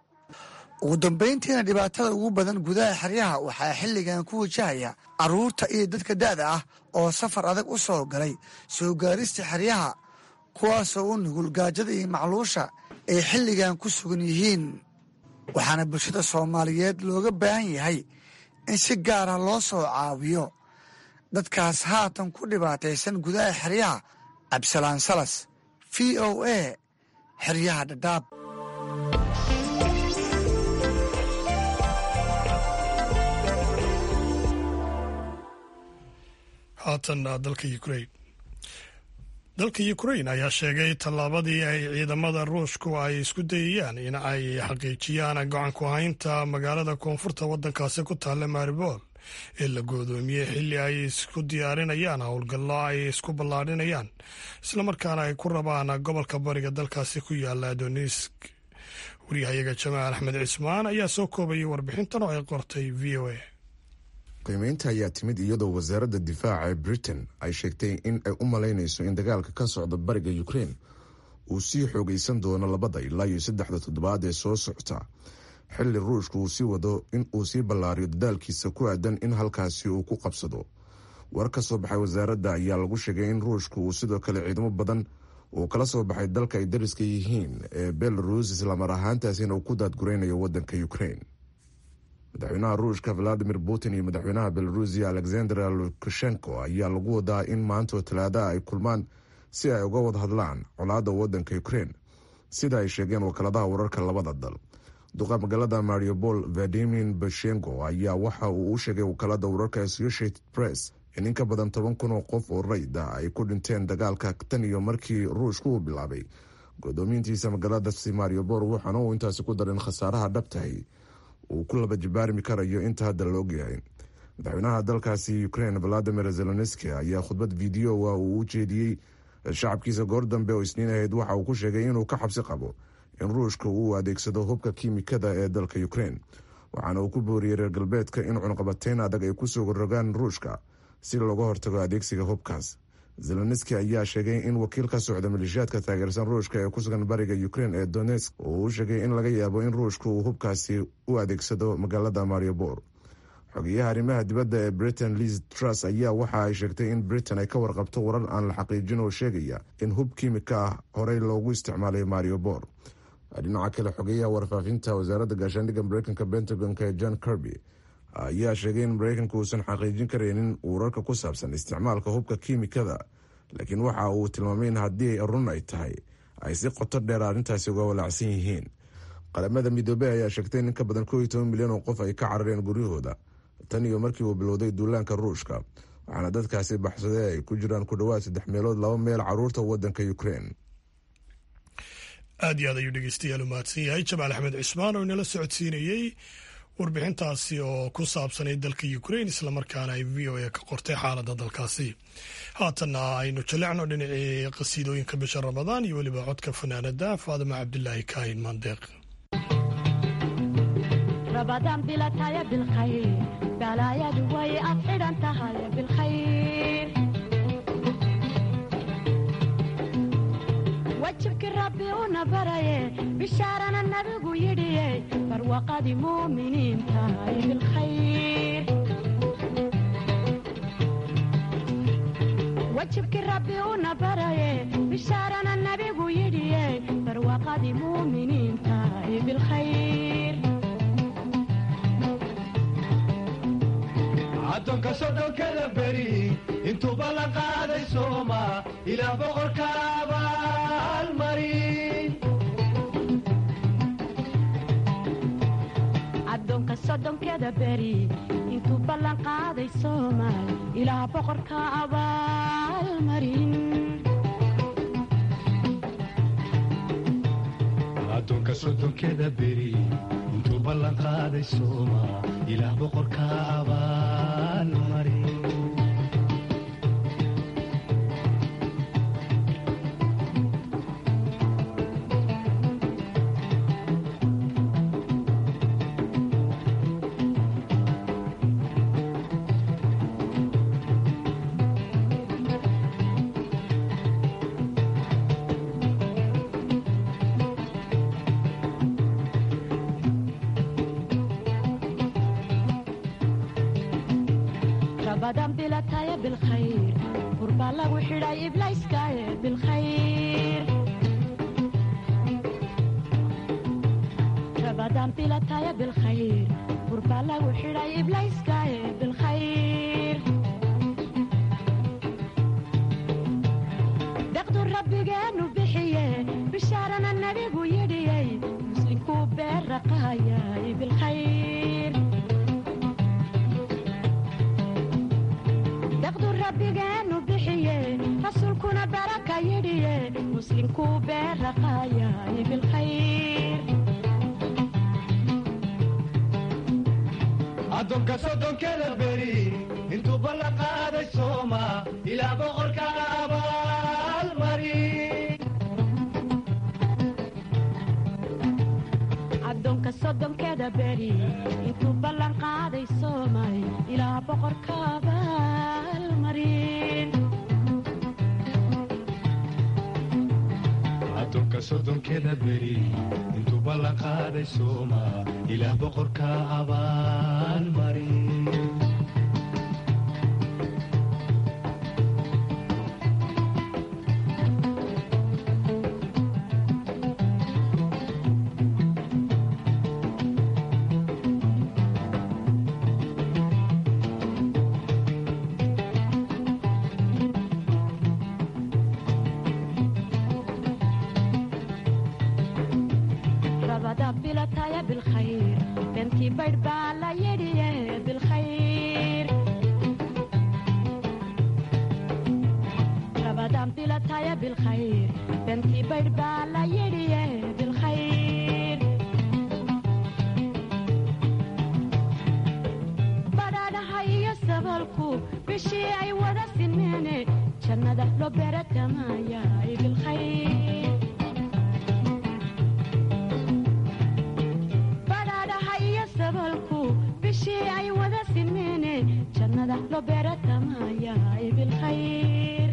ugu dambayntiina dhibaatada ugu badan gudaha xeryaha waxaa xilligan ku wajahaya carruurta iyo dadka da'da ah oo safar adag u soo galay soo gaarista xeryaha kuwaasoo u nugul gaajada iyo macluusha ay xilligan ku sugan yihiin waxaana bulshada soomaaliyeed looga baahan yahay in si gaara loo soo caawiyo dadkaas haatan ku dhibaataysan gudaha xeryaha cabdisalaan salas v o a xeryaha dhadhaab haatanna dalka ukrain dalka ukrain ayaa sheegay tallaabadii ay ciidamada ruushku ay isku dayayaan in ay xaqiijiyaan gacanku haynta magaalada koonfurta waddankaasi ku taalla maribol ee la goodoomiyey xilli ay isku diyaarinayaan howlgallo ay isku ballaadhinayaan islamarkaana ay ku rabaan gobolka bariga dalkaasi ku yaala donisk waryahayaga jamaal axmed cismaan ayaa soo koobayay warbixintan oo ay qortay v o a qiimeynta ayaa timid iyadoo wasaaradda difaaca ee britain ay sheegtay in ay u malaynayso in dagaalka ka socda bariga ukrain uu sii xoogaysan doono labada ilaa iyo saddexda toddobaad ee soo socota xilli ruushka uu sii wado in uu sii ballaariyo dadaalkiisa ku aadan in halkaasi uu ku qabsado war ka soo baxay wasaaradda ayaa lagu sheegay in ruushka uu sidoo kale ciidamo badan uu kala soo baxay dalka ay dariska yihiin ee belarus islamar ahaantaasina uu ku daadguraynayo waddanka ukrain madaxweynaha ruushka valadimir putin iyo madaxweynaha belarusiya alexander lukashenko ayaa lagu wadaa in maantoo talaadaha ay kulmaan si ay uga wad hadlaan colaadda waddanka ukrein sida ay sheegeen wakaaladaha wararka labada dal duqa magaalada mariupol vadimin bashengo ayaa waxa uu u sheegay wakaalada wararka associated press in in ka badan toban kun oo qof oo rayd ah ay ku dhinteen dagaalka tan iyo markii ruushku uu bilaabay godoomiintiisa magaaladaasi mariupol waxaana uu intaasi ku darin khasaaraha dhabtahay uu ku laba jibaarmi karayo inta hadda la ogyahay madaxweynaha dalkaasi ukrain valadimir zelenski ayaa khudbad videoa uu u jeediyey shacabkiisa goor dambe oo isniin ahayd waxa uu ku sheegay inuu ka xabsi qabo in ruushka uu adeegsado hubka kiimikada ee dalka ukrein waxaana uu ku booriyey reer galbeedka in cunqabateyn adag ay kusoo rogaan ruushka si looga hortago adeegsiga hubkaas zelenski ayaa sheegay in wakiil ka socda maleeshiyaadka taageersan ruushka ee ku sugan bariga ukrein ee donetsk uu u sheegay in laga yaabo in ruushka uu hubkaasi u adeegsado magaalada mariupol xogeyaha arrimaha dibadda ee britain liz truss ayaa waxa ay sheegtay in britain ay ka warqabto warar aan la xaqiijin oo sheegaya in hub kiimika ah horey loogu isticmaalay mariupol dhinaca kale xogeyaha warfaafinta wasaaradda gaashaandhigga mareykanka pentagonka ee john kirby ayaa sheegay in mareykanka uusan xaqiijin karaynin wararka ku saabsan isticmaalka hubka kiimikada laakiin waxa uu tilmaamay in haddii run ay tahay ay si qoto dheer arrintaasi uga walaacsan yihiin qaramada midoobey ayaa sheegtay in in ka badan koo iyo toban milyan oo qof ay ka carareen guryahooda tan iyo markii uu bilowday duulaanka ruushka waxaana dadkaasi baxsaday ay ku jiraan ku dhowaad saddex meelood laba meel caruurta wadanka ukrein aad iyo aad ayuu dhegeystayaal u mahadsan yahay jamaal axmed cismaan oo inala socodsiinayey warbixintaasi oo ku saabsanay dalka ukrain islamarkaana ay v o a ka qortay xaaladda dalkaasi haatanna aynu jalecno dhinacii qasiidooyinka bisha ramadaan iyo weliba codka fanaanada faadima cabdilaahi kaahin maandeeq رمضان بلا تايا بالخير بلا يا دوي أفعل أنت هاي بالخير وجهك ربي ونبري بشارنا النبي يدي فروقة مؤمنين تاي بالخير وجهك ربي ونبري بشارنا النبي يدي فروقة مؤمنين تاي بالخير addoonka sodhonkada beri intuuba la qaaday sooma ilaa boqorka abaalmarin addoonka soddonkeda beri intuu ballan qaaday soomaal ilaa boqorka abaalmarin addoonka soddonkeda beri intuu ballan qaaday sooma ilaa boqorka abaalmarin rabadan bilataya bilkhayr qurbaa lagu xidhay iblayskaaye bilkhayr rabadan bilataya bilkhayr qurbaa lagu xidhay iblayskaaye bilkhayr deqdu rabbigeenu bixiye bishaarana nabigu yidhiyey muslinkuu beerraqaayay bilkhayr deqdu rabbigeenu bixiye rasuulkuna baraka yidhiye muslinkuu beerraqaayay bilkhayr addoonka soddonkeda beri intuu ballan qaaday sooma ilaa boqorka abaalmarin addoonka soddonkeda beri intuu ballan qaaday soomay ilaa boqorka abaalmarin addoonka soddonkeda beri intuu ballan qaaday sooma ilaa boqorka abaalmarin rabadaan bilataya bilkhayr beentii baydh baa la yidhiye bilkhayr rabadaan bilataya bilkhayr beentii baydh baa la yidhiye bilkhayr badhaadhaha iyo sabalku bishii ay wada sinmeene jannada loo beeratamaayaay bilkhayr badhaadhaha iyo sabalku bishii ay wada sinmeene jannada loo beeratamaayaay bilkhayr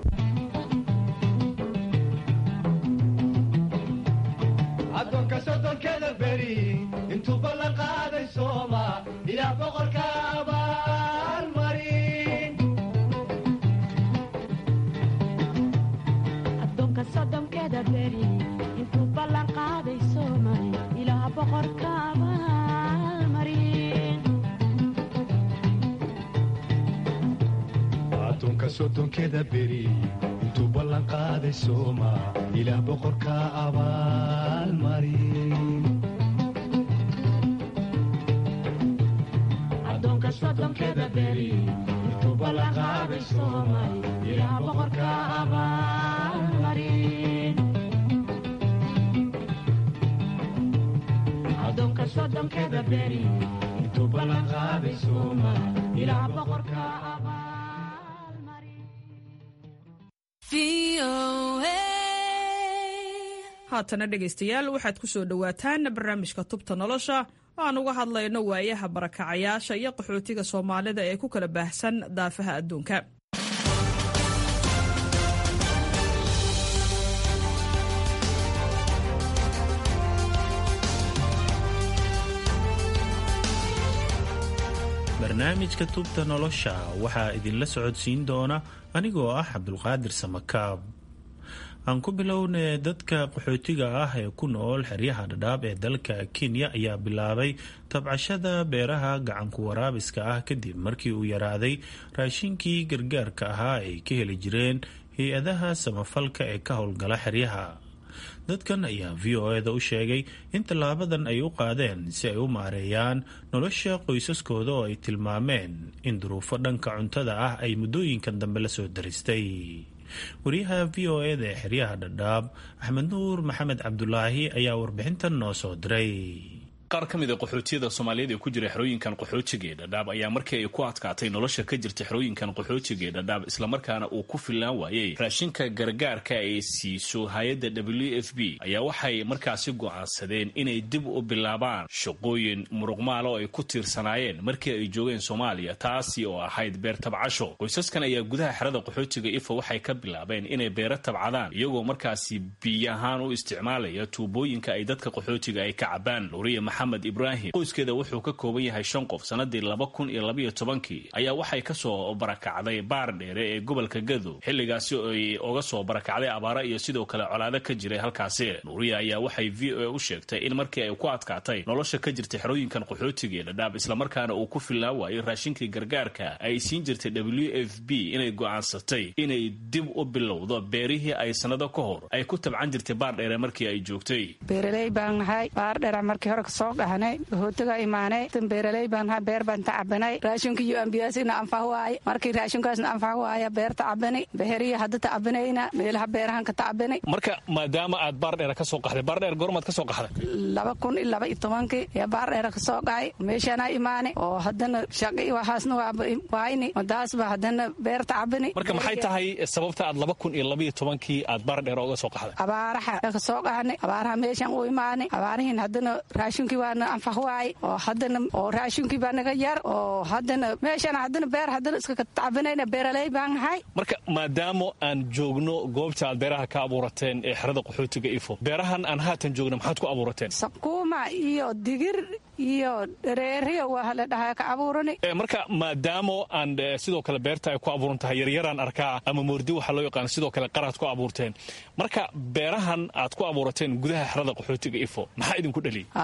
addoonka sodonkeeda beri intuu ballan qaaday sooma ilaah boqorka abaalmarin addoonka soddonkeeda beri intuu ballan qaaday soomay ilaah boqorka abaalmarin addoonka soddonkeeda beri intuu ballan qaaday sooma ilaah boqorka abaalmarin addoonka soddonkeeda beri intuu ballan qaaday soomay ilaah boqorka abaalmarin addoonka soddonkeeda beri intuu ballan qaaday soomay ilaah boqorka haatana dhegaystayaal waxaad ku soo dhowaataan barnaamijka tubta nolosha oo aan uga hadlayno waayaha barakacayaasha iyo qaxootiga soomaalida ee ku kala baahsan daafaha adduunka barnaamijka tubta nolosha waxaa idinla socodsiin doona anigoo ah cabdulqaadir samakaab aan ku bilownay dadka qaxootiga ah ee ku nool xeryaha dhadhaab ee dalka kenya ayaa bilaabay tabcashada beeraha gacanku waraabiska ah kadib markii uu yaraaday raashinkii gargaarka ahaa ay ka heli jireen hay-adaha samafalka ee ka howlgala xeryaha dadkan ayaa v o eda u sheegay in tallaabadan ay u qaadeen si ay u maareeyaan nolosha qoysaskooda oo ay tilmaameen in duruufo dhanka cuntada ah ay muddooyinkan dambe la soo daristay wariyaha v o eda ee xeryaha dhadhaab axmed nuur maxamed cabdulaahi ayaa warbixintan noo soo diray qaar ka mid a qaxootiyada soomaaliyeed ee ku jira xerooyinkan qaxootiga ee dhadhaab ayaa markii ay ku adkaatay nolosha ka jirta xerooyinkan qaxootiga ee dhadhaab islamarkaana uu ku fillaan waayey raashinka gargaarka ay siiso hay-adda w f b ayaa waxay markaasi go'aansadeen inay dib u bilaabaan shaqooyin muruqmaal oo ay ku tiirsanaayeen markii ay joogeen soomaaliya taasi oo ahayd beer tabcasho qoysaskan ayaa gudaha xerada qaxootiga ifa waxay ka bilaabeen inay beero tabcadaan iyagoo markaasi biyo ahaan u isticmaalaya tuubooyinka ay dadka qaxootiga ay ka cabaan maxamed ibraahim qoyskeeda wuxuu ka kooban yahay shan qof sanadii laba kun iyo labaiyo tobankii ayaa waxay kasoo barakacday baar dheere ee gobolka gadow xilligaasi ay uga soo barakacday abaara iyo sidoo kale colaado ka jiray halkaasi nuuriya ayaa waxay v o a u sheegtay in markii ay ku adkaatay nolosha ka jirtay xerooyinkan qaxootiga ee dhadhaab islamarkaana uu ku fillaan waayey raashinkii gargaarka ay siin jirtay w f b inay go'aansatay inay dib u bilowdo beerihii ay sanado ka hor ay ku tabcan jirtay baar dheere markii ay joogtay soo dhahnay hootaga imaanay tan beeraley baan ha beer baan tacabanay raashinka iyo ambiyaasina anfax waaye markii raashinkaasna anfax waaya beer tacabani beheriya hadda tacabanayna meelaha beerahan ka tacabanay marka maadaama aad baardheera ka soo qaxday baardheer goormaad ka soo qaxday laba kun iyo laba iyo tobankii ayaa baardheera ka soo dhacay meeshaana imaanay oo haddana shaqi waxaasna waayni madaasba haddana beer tacabani marka maxay tahay sababta aad laba kun iyo labaiyo tobankii aad baardheera uga soo qaxday abaaraha ka soo qaxnay abaaraha meeshan u imaanay abaarihiin haddana raashinkii waana anfax waay oo haddana oo raashinkii baa naga yar oo haddana meeshana haddana beer haddana iska tacabanayna beeraley baan nahay marka maadaama aan joogno goobta aad beeraha ka abuurateen ee xerada qaxootiga ifo beerahan aan haatan joogno maxaad ku abuurateen sakuuma iyo digir iyo dhareeriyo waa la dhahaa ka abuurani marka maadaama aan sidoo kale beerta ay ku abuuran tahay yaryaraan arkaa ama moordi waxaa loo yaqaan sidoo kale qaraad ku abuurteen marka beerahan aad ku abuurateen gudaha xerada qaxootiga ifo maxaa idinku dhaliyay hadda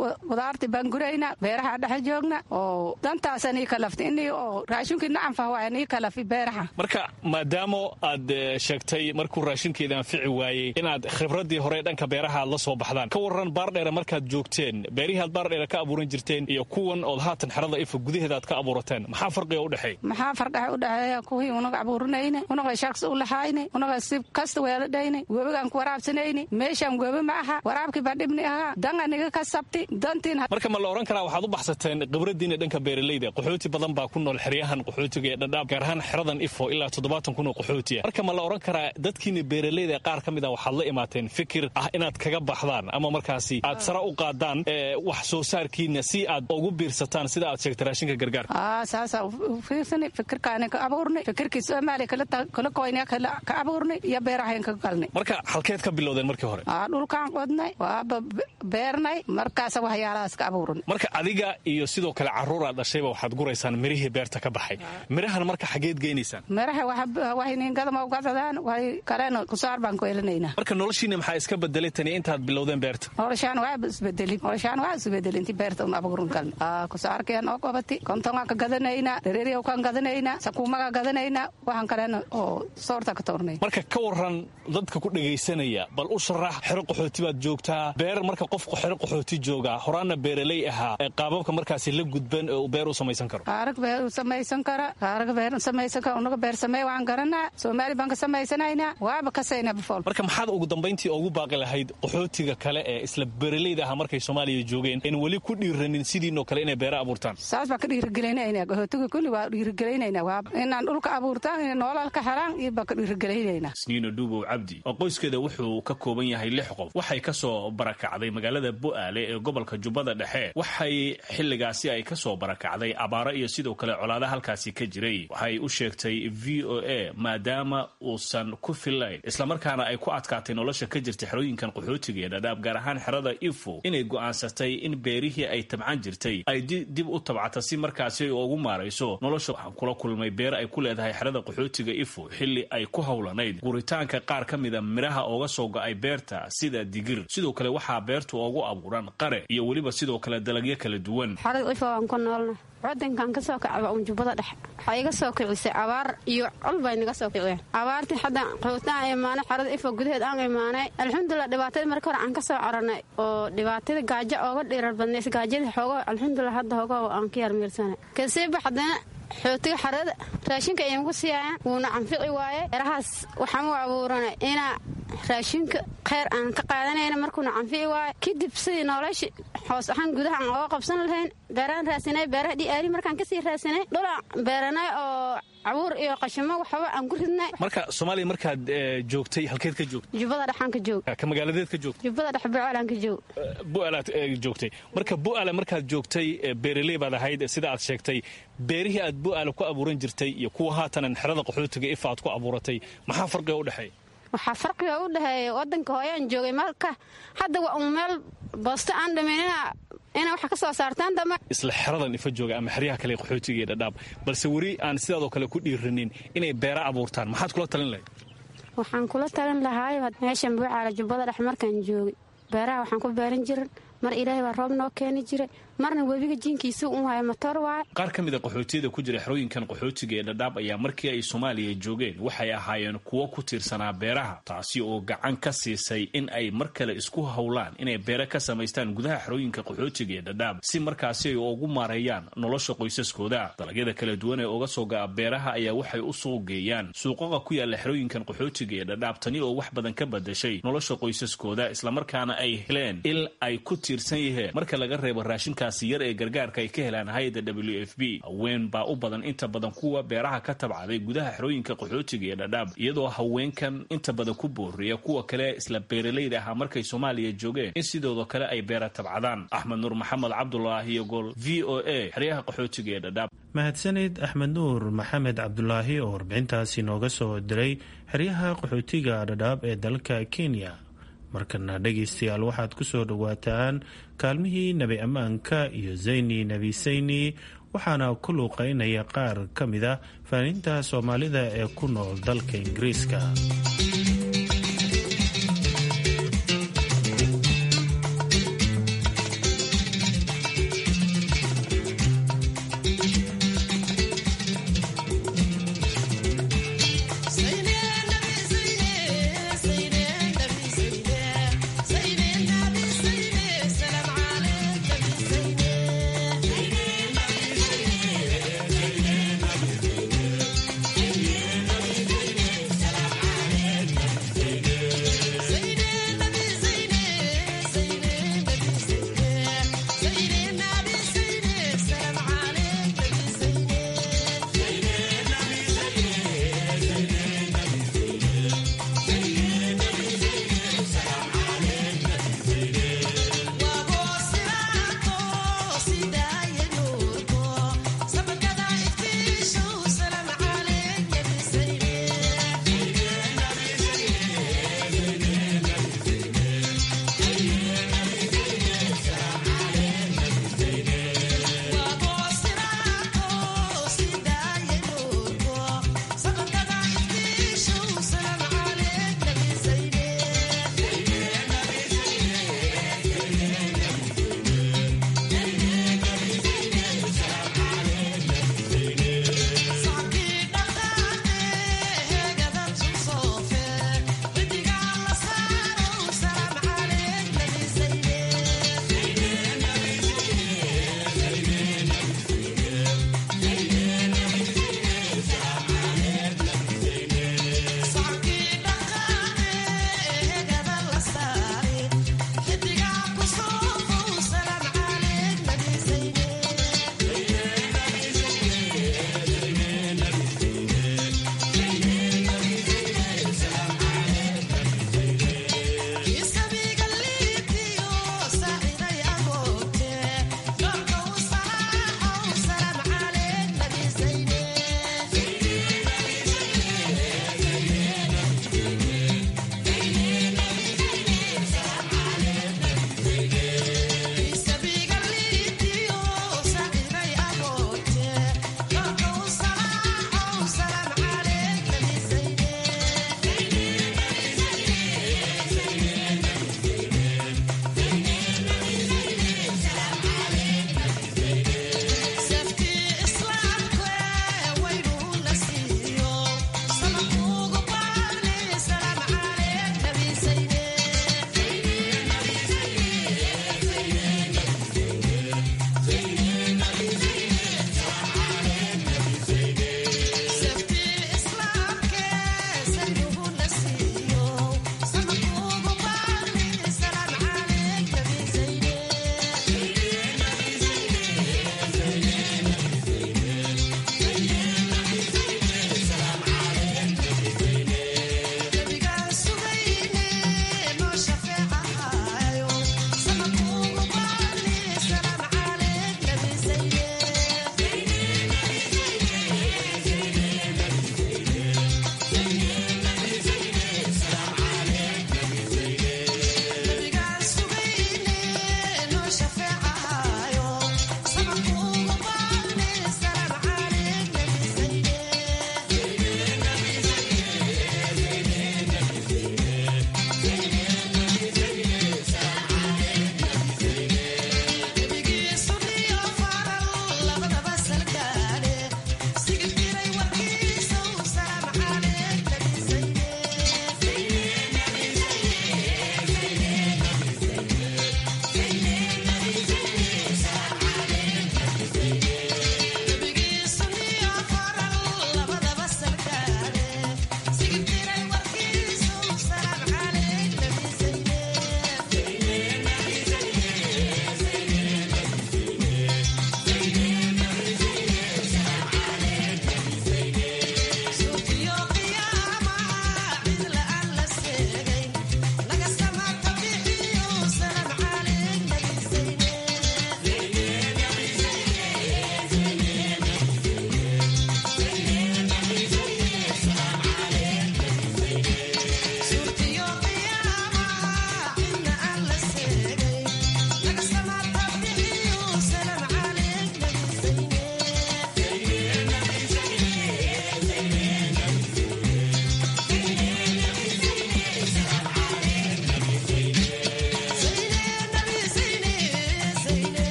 qudaarti baan gurayna beeraha dhex joogna oo dantaasa nii kalafti ini oo raashinkii nacanfah waaya nii kalafi beeraha marka maadaama aad sheegtay markuu raashinkeeda anfici waayey inaad khibradii hore dhanka beeraha aad la soo baxdaan ka waran baardheere markaad joogteen beerihii aad baardheere ka abuuran jirteen iyo kuwan ood haatan xerada ifa gudaheeda aad ka abuurateen maxaa farqiga udhexeey maxaa fardhexe udhexeeya kuwii unaga abuuranayne unaga shaqsi u lahayne unaga si kasta weeladhayne webigaan ku waraabsanayne meeshaan webi ma aha waraabkii baa dhibni ahaa danga niga ka sabti dantiin marka ma la odhan karaa waxaad u baxsateen khibradiina dhanka beeralayda qaxooti badan baa ku nool xeryahan qaxootiga ee dhadhaab gaar ahaan xeradan ifo ilaa toddobaatan kun oo qaxootiya marka ma la odhan karaa dadkiina beeralayda qaar ka mid a waxaad la imaateen fikir ah inaad kaga baxdaan ama markaasi aad sara u qaadaan wax soo saarkiina si aad ugu biirsataan sida aad sheegtay raashinka gargaarka saasa fiirsani fikirkaani ka abuurnay fikirkii soomaaliya kala koyna ka abuurnay iyo beerahayn ka galnay marka halkeed ka bilowdeen markii hore dhulkaan qodnay waaba beernay markaasa waxyaalahaas ka abuurnay marka adiga iyo sidoo kale carruuraad dhashayba waxaad guraysaan mirihii beerta ka baxay mirahan marka xageed geynaysaan miraha waxayningadama ugadadaan way kalena kusaar baan ku elinaynaa marka noloshiina maxaa iska bedelay tani intaad bilowdeen beerta noloshaan waaba isbedelin noloshaan waa isbedelin inti beerta un abuurin galna kusaarkeen oo qabati kontonga ka gadanaynaa dareeriyaw kan gadanaynaa sakuumaga gadanaynaa waxaan kalena oo soorta ka toornay marka ka waran dadka ku dhegaysanaya bal u sharax xero qaxooti baad joogtaa beer marka qof xero qaxooti joogaa horaanna beeraley ahaa qaababka markaasi la gudban ee uu beer u samaysan karo qaarag beer u samaysan kara qaarag beer samaysan kara unaga beer samey waan garanaa soomaali baan ka samaysanaynaa waaba kasayna bifool marka maxaad ugu dambayntii ugu baaqi lahayd qaxootiga kale ee isla beeraleyda ahaa markay soomaaliya joogeen in weli ku dhiiranin sidiinoo kale inay beera abuurtaan saas baan ka dhiirigelinayna qaxootiga kulli waa dhiirigelinayna waa inaan dhulka abuurtaan in noolal ka helaan iyo baan ka dhiirigelinayna sniino dhuubow cabdi oo qoyskeeda wuxuu ka kooban yahay lix qof waxay ka soo barakacday magaalada bu'aale ee gobolka jubbada dhexe waxay xilligaasi ay ka soo barakacday abaaro iyo sidoo kale colaada halkaasi ka jiray waxay u sheegtay v o a maadaama uusan ku fillayn islamarkaana ay ku adkaatay nolosha ka jirta xerooyinkan qaxootiga ee dhadhaab gaar ahaan xerada ifo inay go'aansatay in beerihii ay tabcan jirtay ay dib u tabcata si markaasi ay ugu maarayso nolosha waxaan kula kulmay beer ay ku leedahay xerada qaxootiga ifo xilli ay ku howlanayd guritaanka qaar ka mida midhaha ooga soo go'ay beerta sida digir sidoo kale waxaa beertu ugu abuuran qare iyo weliba sidoo kale dalagyo kala duwan wadankan kasoo kacaba un jubbada dhexe waxaa iga soo kicisay abaar iyo col bay naga soo kiciyeen abaartii hadda qaxootaan imaanay xarada ifo gudaheed aan imaanay alxamdulilah dhibaatadii marka hore aan ka soo coranay oo dhibaatada gaajo ooga dhirar badnays gaajadii xoogo alxamdulilah hadda hoogo aan ka yarmiirsanay kasiiba haddana xootiga xarada raashinka iyanku siiyaayan wuuna canfici waaye erahaas waxaan u abuuranay inaa raashinka kheyr aan ka qaadanayna markuuna canfici waaye kadib sidii nolosha hoos ahaan gudaha aan oga qabsan lahayn beeraan raasinay beeraha dhiaari markaan kasii raasinay dhulaan beeranay oo cabuur iyo qashimo waxba aan ku ridnay marka soomaaliya markaad joogtay halkeed ka joogtay jubbada dhexaan ka joog ka magaaladeed ka joogtay jubbada dhex bucaalaan ka joog bu'aalaad joogtay marka bu'aala markaad joogtay beeraley baad ahayd sida aad sheegtay beerihii aad bu'aala ku abuuran jirtay iyo kuwa haatanan xerada qaxootiga ifa aad ku abuuratay maxaa farqiga u dhexeeya waxaa farqiga u dhexeeya wadanka hooyaan joogay marka hadda waa un meel boosto aan dhamaynina inay wax ka soo saartaan dama isla xeradan ifa jooga ama xeryaha kale qaxootiga ee dhadhaab balse weli aan sidaadoo kale ku dhiiranin inay beera abuurtaan maxaad kula talin lahayd waxaan kula talin lahaay meeshan buucaala jubbada dhex markaan joogay beeraha waxaan ku beeran jirin mar ilaahay baa roob noo keeni jiray marna webiga jiinkiisa u haya matoor waaye qaar ka mid a qaxootiyada ku jira xerooyinkan qaxootiga ee dhadhaab ayaa markii ay soomaaliya joogeen waxay ahaayeen kuwo ku tiirsanaa beeraha taasi oo gacan ka siisay in ay mar kale isku howlaan inay beere ka samaystaan gudaha xerooyinka qaxootiga ee dhadhaab si markaasi ay ugu maareeyaan nolosha qoysaskooda dalagyada kala duwan ee uga soo ga'a beeraha ayaa waxay u soo geeyaan suuqaqa ku yaala xerooyinkan qaxootiga ee dhadhaab tani oo wax badan ka badashay nolosha qoysaskooda islamarkaana ay heleen il ay ku tiirsan yaheen marka laga reebo raashinka yar ee gargaarka ay ka helaan hay-adda w f b haween baa u badan inta badan kuwa beeraha ka tabcaday gudaha xerooyinka qaxootiga ee dhadhaab iyadoo haweenkan inta badan ku booriya kuwa kale isla beeralayda ahaa markay soomaaliya joogeen in sidooda kale ay beera tabcadaan axmed nuur maxamed cabdulaahi iyo gol v o a xeryaha qaxootiga ee dhadhaab mahadsanid axmed nuur maxamed cabdulaahi oo warbixintaasi nooga soo diray xeryaha qaxootiga dhadhaab ee dalka kenya markana dhegaystayaal waxaad ku soo dhowaataan kaalmihii nebi ammaanka iyo zayni nebi sayni waxaana ku luuqaynaya qaar ka mid a faaninta soomaalida ee ku nool dalka ingiriiska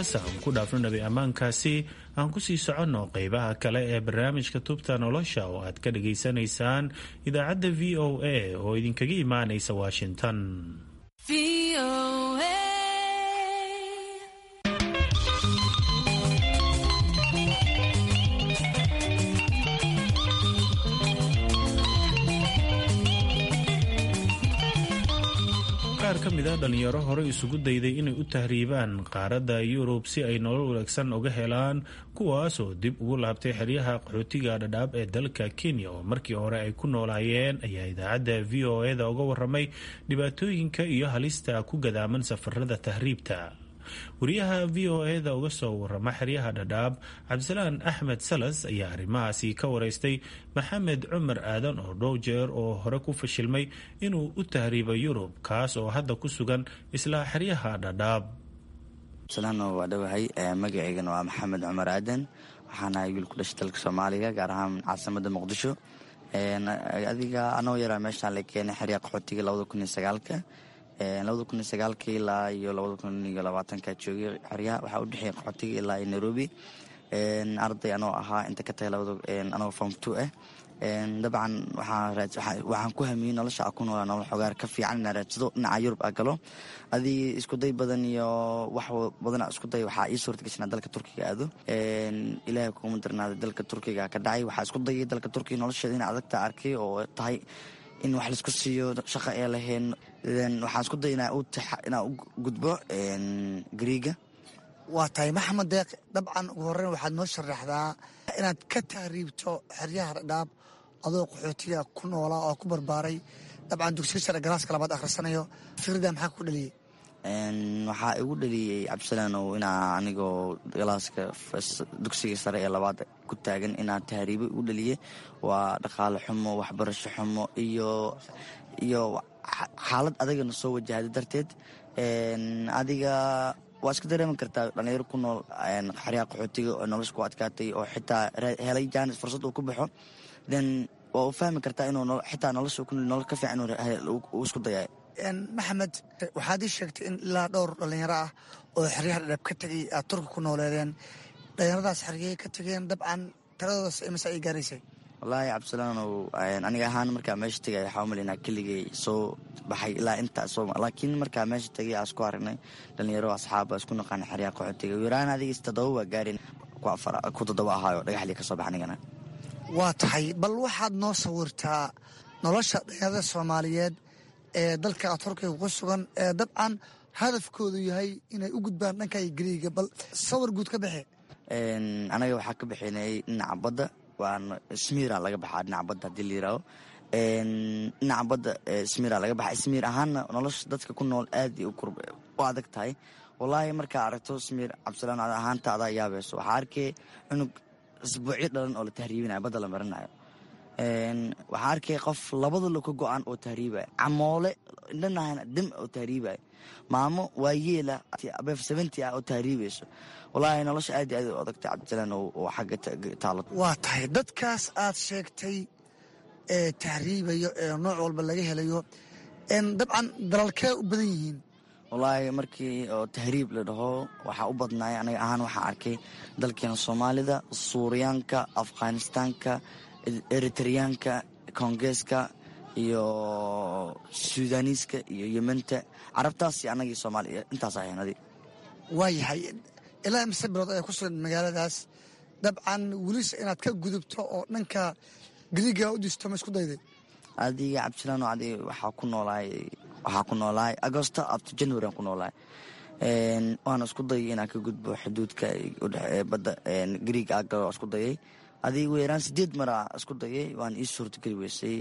intaas aan ku dhaafno nabi ammaankaasi aan kusii soconno qeybaha kale ee barnaamijka tubta nolosha oo aad ka dhageysanaysaan idaacadda v o a oo idinkaga imaanaysa washington qaar ka mid a dhalinyaro hore isugu dayday inay u tahriibaan qaaradda yurub si ay nolol wanaagsan uga helaan kuwaas oo dib ugu laabtay xeryaha qaxootiga dhadhaab ee dalka kenya oo markii hore ay ku noolaayeen ayaa idaacadda v o e da uga waramay dhibaatooyinka iyo halista ku gadaaman safarada tahriibta wariyaha v o e da uga soo warama xeryaha dhadhaab cabdisalaan axmed salas ayaa arrimahaasi ka wareystay maxamed cumar aadan oo dhow jeer oo hore ku fashilmay inuu u tahriibo yurub kaas oo hadda ku sugan isla xeryaha dhadhaab abdisalaan waa dhowahay magaceygana waa maxamed cumar aadan waxaan ahay wiil ku dhashay dalka soomaaliga gaar ahaan caasimada muqdisho adiga anoo yaraa meeshaan la keenay xeryaha qaxootiga labada kun iyo sagaalka labada kun iyo sagaalka ilaa iyo labada kun iyo labaatanka joogay xeryaha waxaa u dhexeeyay qaxootiga ilaa iyo nairobi arday anoo ahaa inta ka tahay labada anoo form two ah dabcan waxaan ku hamiyey nolosha ku noolaa nolol xogaar ka fiican inaa raadsado dhinaca yurub a galo adii iskuday badan iyo wax badana iskuday waxaa ii suurta gashanaa dalka turkiga aado ilaahay kuma darnaaday dalka turkiga ka dhacay waxaa isku dayay dalka turkiga nolosheeda ina adagta arkay oo tahay in wax laisku siiyo shaqa ee lahayn waxaan isku day inaa u gudbo gariiga waa tahay maxamed deeq dabcan ugu horreyn waxaad noo sharaxdaa inaad ka tahriibto xeryaha dhadhaab adoo qaxootiga ku noolaa oo ku barbaaray dabcan dugsiga sare galaaska labaad akhrisanayo fikrida maxaa ku dhaliyey waxaa igu dhaliyey cabdisalaanow inaa anigoo galaaska dugsiga sare ee labaad ku taagan inaa tahriibo igu dhaliye waa dhaqaale xumo waxbarasho xumo iyo iyo xaalad adagana soo wajahday darteed adiga waa iska dareemi kartaa dhalinyaro ku nool xeryaha qaxootiga oo nolosha ku adkaatay oo xitaa helay jaanis fursad uu ku baxo then waa u fahmi kartaa inuu xitaa nolosha ku nolol ka fiican uu isku dayay maxamed waxaad ii sheegtay in ilaa dhowr dhallinyaro ah oo xeryaha dhadhaab ka tegay aad turka ku nooleedeen dhallinyaradaas xeryay ka tegeen dabcan taladoodas imise ay gaaraysay wallaahi cabdisalaanow aniga ahaan markaa meesha tegay waxaa umalinaa keligay soo baxay ilaa intaas laakiin markaa meesha tegay aan isku aragnay dhalinyaro asxaaba isku naqaana xeryaha qaxootiga yaraan adigiis toddoba waa gaarin ku toddoba ahaayo dhagaxlii ka soo bax anigana waa tahay bal waxaad noo sawirtaa nolosha dhalinyarada soomaaliyeed ee dalka turkiga ku sugan ee dabcan hadafkoodu yahay inay u gudbaan dhanka gariiga bal sawir guud ka baxe anaga waxaa ka bixinay dhinaca badda waana smira laga baxaa dhinaca badda hadii la yiraaho dhinaca badda smira laga baxa smir ahaanna nolosha dadka ku nool aad u adag tahay wallaahi markaa aragto smir cabdisalaan ahaanta adaa yaabayso waxaa arkay cunug isbuucyo dhalan oo la tahriibinayo badda la marinayo waxaa arkay qof labada lo ka go-an oo tahriibaya camoole indhanahana dam oo tahriibaya maamo waayeela abeef seventy ah oo tahriibayso wallaahi nolosha aad aad u adagtay cabdisalaan oo xagga taalo waa tahay dadkaas aad sheegtay ee tahriibayo ee nooc walba laga helayo dabcan dalalkee u badan yihiin wallaahi markii oo tahriib la dhaho waxaa u badnaaya aniga ahaan waxaa arkay dalkeena soomaalida suuriyaanka afghanistaanka eritreyaanka kongeeska iyo suudaniiska iyo yementa carabtaas anagii soomaaliya intaas ahaynadi waayahay ilaa mise bilood ayaa ku sugan magaaladaas dabcan welisa inaad ka gudubto oo dhanka gariiga u disto ma isku dayday adiga cabdisalaan adi waxaa ku noolaay waxaa ku noolaay agosto abto january aan ku noolaay waana isku dayay inaan ka gudbo xuduudka udhe badda gariiga agalo isku dayay adiga weeraan sideed mara isku dayay waan ii suurtageli weysay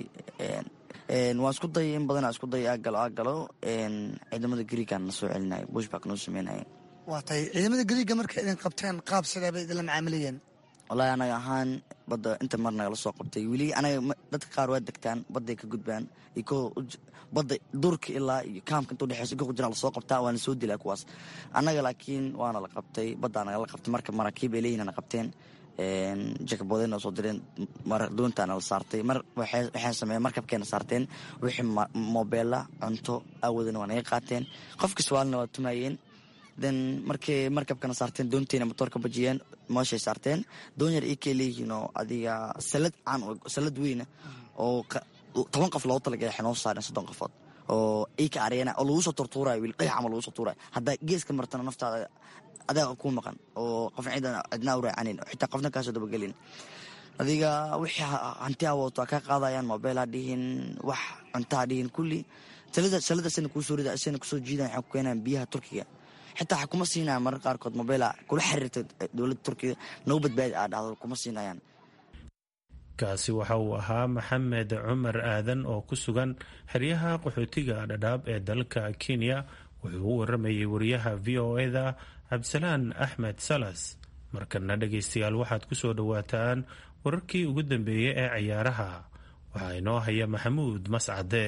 waan isku dayay in badanaa isku dayay agalo agalo ciidamada gariigaan na soo celinaya bushback noo sameynaya waa tahay ciidamada gariiga markay idin qabteen qaab sidaa bay idinla macaamilayeen wallaahi anaga ahaan badda inta mar nagala soo qabtay weli anaga dadka qaar waa degtaan badday ka gudbaan iyo badda durka ilaa iyo kaamka inta udhexeysa inka kujiraan lasoo qabtaa waana soo dilaa kuwaas annaga laakiin waana la qabtay baddaa nagala qabtay marka maraakiib ay leeyihin na qabteen jakaboodeena soo direen doontaana la saartay mar waxay sameeyeen markabkeena saarteen wixii mobeela cunto awoodana waa naga qaateen qofkii sawaalina waa tumaayeen then markay markabkana saarteen doontiina motoorka bajiyeen mooshay saarteen doon yar ikay leeyihiin oo adiga salad caan salad weyna oo toban qof loogu talagalay waxay noo saareen soddon qofood oo ika areena oo lagu soo tortuurayo wiil dhagax ama lagu soo tuurayo haddaa geeska martana naftaada adaa ku maqan oo qof ciidan cidnaa u raacanin xitaa qofna kaasoo dabagelin adiga wixii hanti awooto a ka qaadayaan mobile ha dhihin wax cunta ha dhihin kulli salada sana kuu soo rida sana kusoo jiidan waxay ku keenayaan biyaha turkiga xitaa waxa kuma siinayaan marar qaarkood mobile kula xiriirta dowladda turkiga nagu badbaadi aa dhahdo kuma siinayaan kaasi waxa uu ahaa maxamed cumar aadan oo ku sugan xeryaha qaxootiga dhadhaab ee dalka kenya wuxuu u waramayay wariyaha v o eda cabdisalaan axmed salas markana dhegaystayaal waxaad ku soo dhowaataan wararkii ugu dambeeyey ee ciyaaraha waxaa inoo haya maxamuud mascade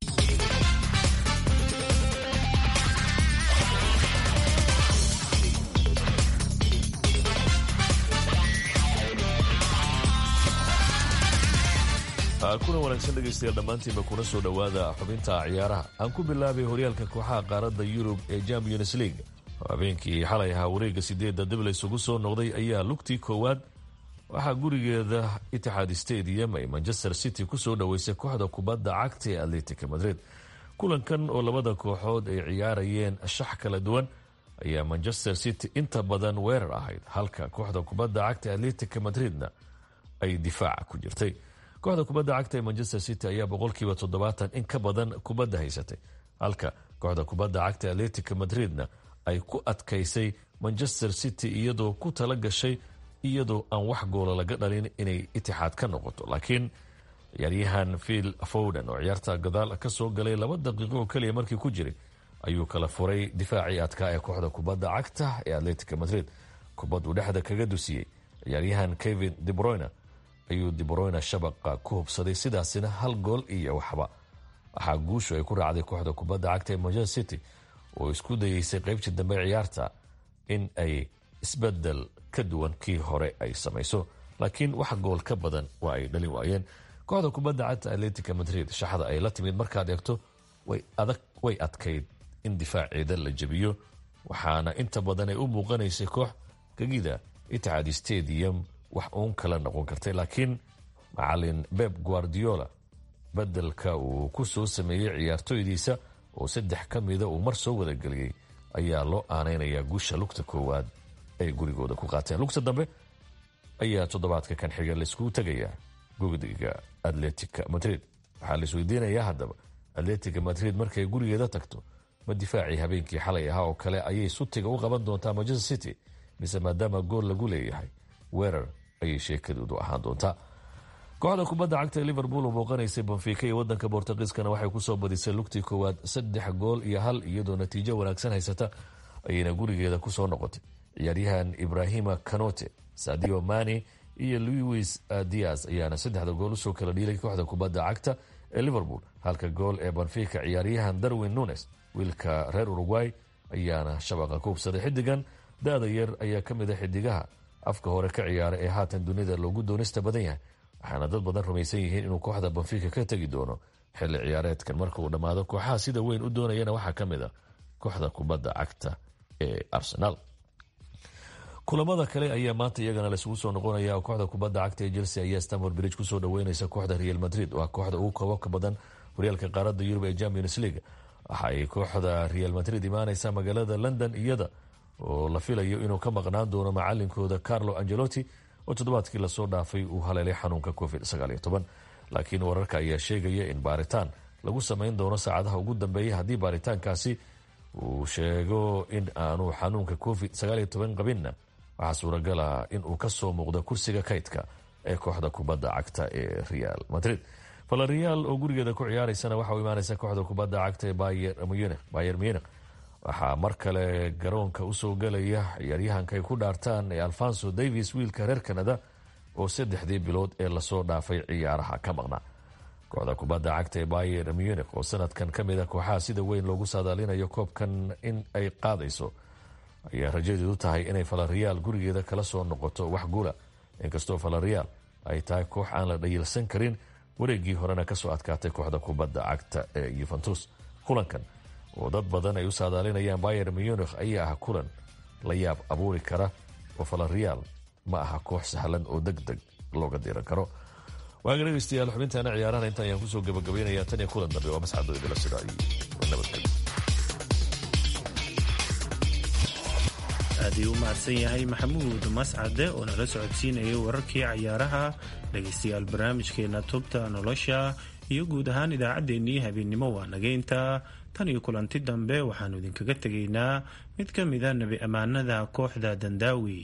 kuna wanaagsan dhegaystayaal dhammaantiinba kuna soo dhowaada xubinta ciyaaraha aan ku bilaabay horyaalka kooxaha qaaradda yurub ee champions league habeenkii xalay ahaa wareegga sideedda dib laysugu soo noqday ayaa lugtii koowaad waxaa gurigeeda itixaad stadium ay manchester city kusoo dhoweysay kooxda kubadda cagta ee atletica madrid kulankan oo labada kooxood ay ciyaarayeen shax kala duwan ayaa manchester city inta badan weerar ahayd halka kooxda kubadda cagta ee atletica madridna ay difaaca ku jirtay kooxda kubadda cagta ee manchester city ayaa boqolkiiba toddobaatan in ka badan kubadda haysatay halka kooxda kubadda cagta ee atletica madridna ay ku adkaysay manchester city iyadoo ku tala gashay iyadoo aan wax goola laga dhalin inay itixaad ka noqoto laakiin ciyaaryahan phil fowden oo ciyaarta gadaal ka soo galay laba daqiiqo oo keliya markii ku jiray ayuu kala furay difaacii adkaa ee kooxda kubadda cagta ee atletica madrid kubad uu dhexda kaga dusiyey ciyaaryahan kevin debroyne ayuu debroyne shabaqa ku hubsaday sidaasina hal gool iyo waxba waxaa guushu ay ku raacday kooxda kubadda cagta ee manchester city oo isku dayeysay qaybtii dambe ciyaarta in ay isbedel ka duwan kii hore ay samayso laakiin wax gool ka badan waa ay dhalin waayeen kooxda kubadda cagta atletica madrid shaxda ay la timid markaad eegto way adkayd in difaaceeda la jebiyo waxaana inta badan ay u muuqanaysay koox gegida itixaad stadium wax uun kala noqon kartay laakiin macalin beb guardiola bedelka uu ku soo sameeyey ciyaartoydiisa oo saddex ka mida uu mar soo wadageliyey ayaa loo aanaynayaa guusha lugta koowaad ay gurigooda ku qaateen lugta dambe ayaa toddobaadka kan xiga laiskugu tegayaa gugdiga atletica madrid waxaa la isweydiinayaa haddaba atletica madrid markay gurigeeda tagto ma difaacii habeenkii xalay ahaa oo kale ayay sutiga u qaban doontaa manchester city mise maadaama gool lagu leeyahay weerar ayay sheekadoodu ahaan doontaa kooxda kubadda cagta ee liverpool oo booqanaysay bonfica iyo wadanka bortugiiskana waxay kusoo badisay lugtii koowaad saddex gool iyo hal iyadoo natiijo wanaagsan haysata ayayna gurigeeda kusoo noqotay ciyaaryahan ibrahima canote sadio mani iyo louis dias ayaana saddexda gool usoo kala dhiilay kooxda kubadda cagta ee liverpool halka gool ee bonfica ciyaaryahan darwin nunes wiilka reer uruguay ayaana shabaqa ku hubsaday xidigan da-da yar ayaa ka mid a xidigaha afka hore ka ciyaara ee haatan dunida loogu doonista badan yahay waxaana dad badan rumaysan yihiin inuu kooxda bonfica ka tegi doono xilli ciyaareedkan marka uu dhammaado kooxaha sida weyn u doonayana waxaa ka mid a kooxda kubadda cagta ee arsenal kulamada kale ayaa maanta iyagana laisugu soo noqonaya kooxda kubadda cagta ee chelsea ayaa stamford bridge kusoo dhaweyneysa kooxda real madrid waa kooxda ugu koobabka badan horyaalka qaaradda yurub ee champions league waxa ay kooxda real madrid imaaneysa magaalada london iyada oo la filayo inuu ka maqnaan doono macalinkooda carlo angelotti oo toddobaadkii lasoo dhaafay uu haleelay xanuunka covid laakiin wararka ayaa sheegaya in baaritaan lagu sameyn doono saacadaha ugu dambeeya haddii baaritaankaasi uu sheego in aanu xanuunka covid qabinna waxaa suuragala in uu kasoo muuqdo kursiga kaydka ee kooxda kubadda cagta ee real madrid valerial oo gurigeeda ku ciyaareysana waxa u imaaneysa kooxda kubadda cagta ee bayer munich waxaa mar kale garoonka usoo galaya ciyaaryahanka ay ku dhaartaan ee alfonso davis wiilka reer canada oo saddexdii bilood ee lasoo dhaafay ciyaaraha ka maqnaa kooxda kubadda cagta ee bayer munich oo sanadkan ka mid a kooxaha sida weyn loogu saadaalinayo koobkan in ay qaadayso ayaa rajadeedu tahay inay valerial gurigeeda kala soo noqoto wax guula inkastoo valerial ay tahay koox aan la dhayilsan karin wareegii horena kasoo adkaatay kooxda kubadda cagta ee yuventus kulankan oo dad badan ay u saadaalinayaan bayer munich ayaa ah kulan la yaab abuuri kara oo falarreal ma aha koox sahlan oo deg deg looga diran karo waaga dhegeystayaal xubintaana ciyaarahan inta ayaan kusoo gabagabaynayaa tan iyo kulan dambe waa mascado idila sida iyo nabadgelyo aad ayuu u mahadsan yahay maxamuud mascade oo nala socodsiinayay wararkii cayaaraha dhegaystayaal barnaamijkeena tubta nolosha iyo guud ahaan idaacaddeenii habeennimo waa nageynta tan iyo kulanti dambe waxaannu idinkaga tegaynaa mid ka mida nebi ammaanada kooxda dandaawi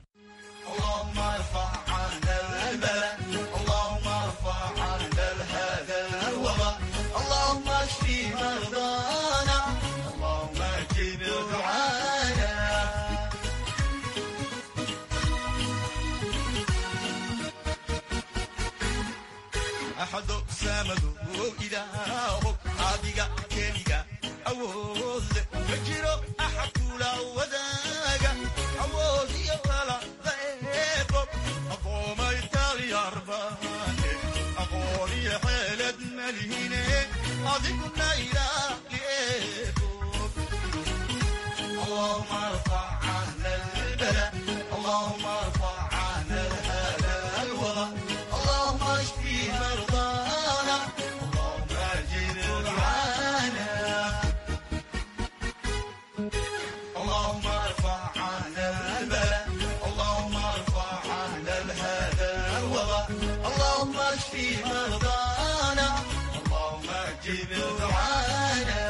adiga keliga awoodle ma jiro axad kula wadaaga awood iyo walada eebo aqoomay talyarbane aqoon iyo xeelad malihine adiguna ilaali eebo اللهم ارفع عنا البلاء اللهم ارفع عنا هذا الوضع اللهم اشفي مرضانا اللهم اجر دعانا اللهم ارفع عنا البلاء اللهم ارفع عنا هذا الوضع اللهم اشفي مرضانا اللهم اجر دعانا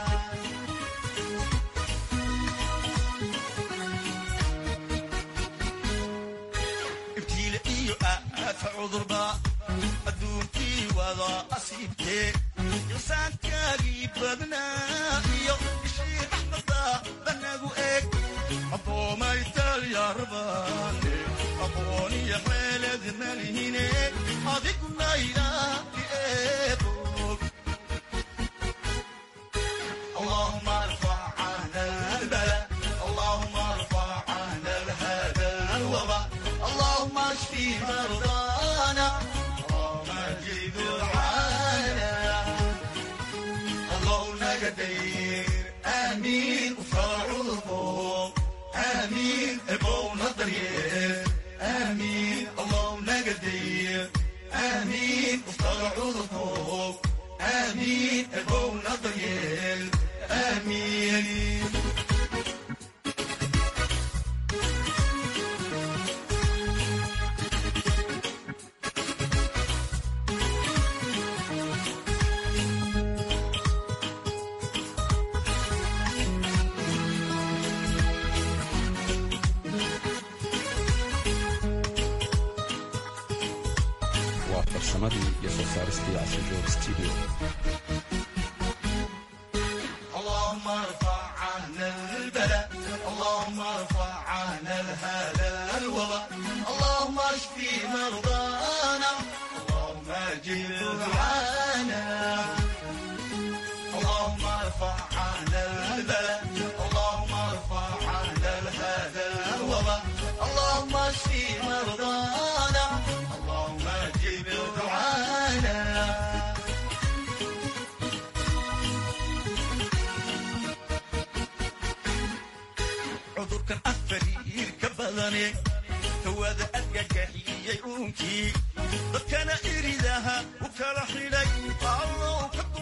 ibtiile iyo aafa cudurba adduunkii wada asiibtee ilsaankaagii badnaa iyo ishii raxmada banagu eeg addoomay talyarbane aqooniyo xeelad malihine adiguna ilaali eebog اللهم ارفع عنا البلاء اللهم ارفع عنا هذا الوباء اللهم اشفي مرضانا اللهم اجب دعانا اللهم قدير امين وفرعوكم امين ابونا ضرير امين اللهم قدير امين وفرعوكم امين ابونا ضرير امين waa farsamadii iyo soo saaristii casrijoog studio اللهم ارفع عنا البلاء اللهم ارفع عنا هذا الوباء اللهم اشفي مرضانا اللهم اجب دعانا اللهم ارفع عنا البلاء اللهم ارفع عنا هذا الوباء اللهم اشفي مرضانا اللهم اجب دعانا cudurkan afariirka badane hawada adgagaxiyey uunkii dadkana iridaha u kala xidhay allow ka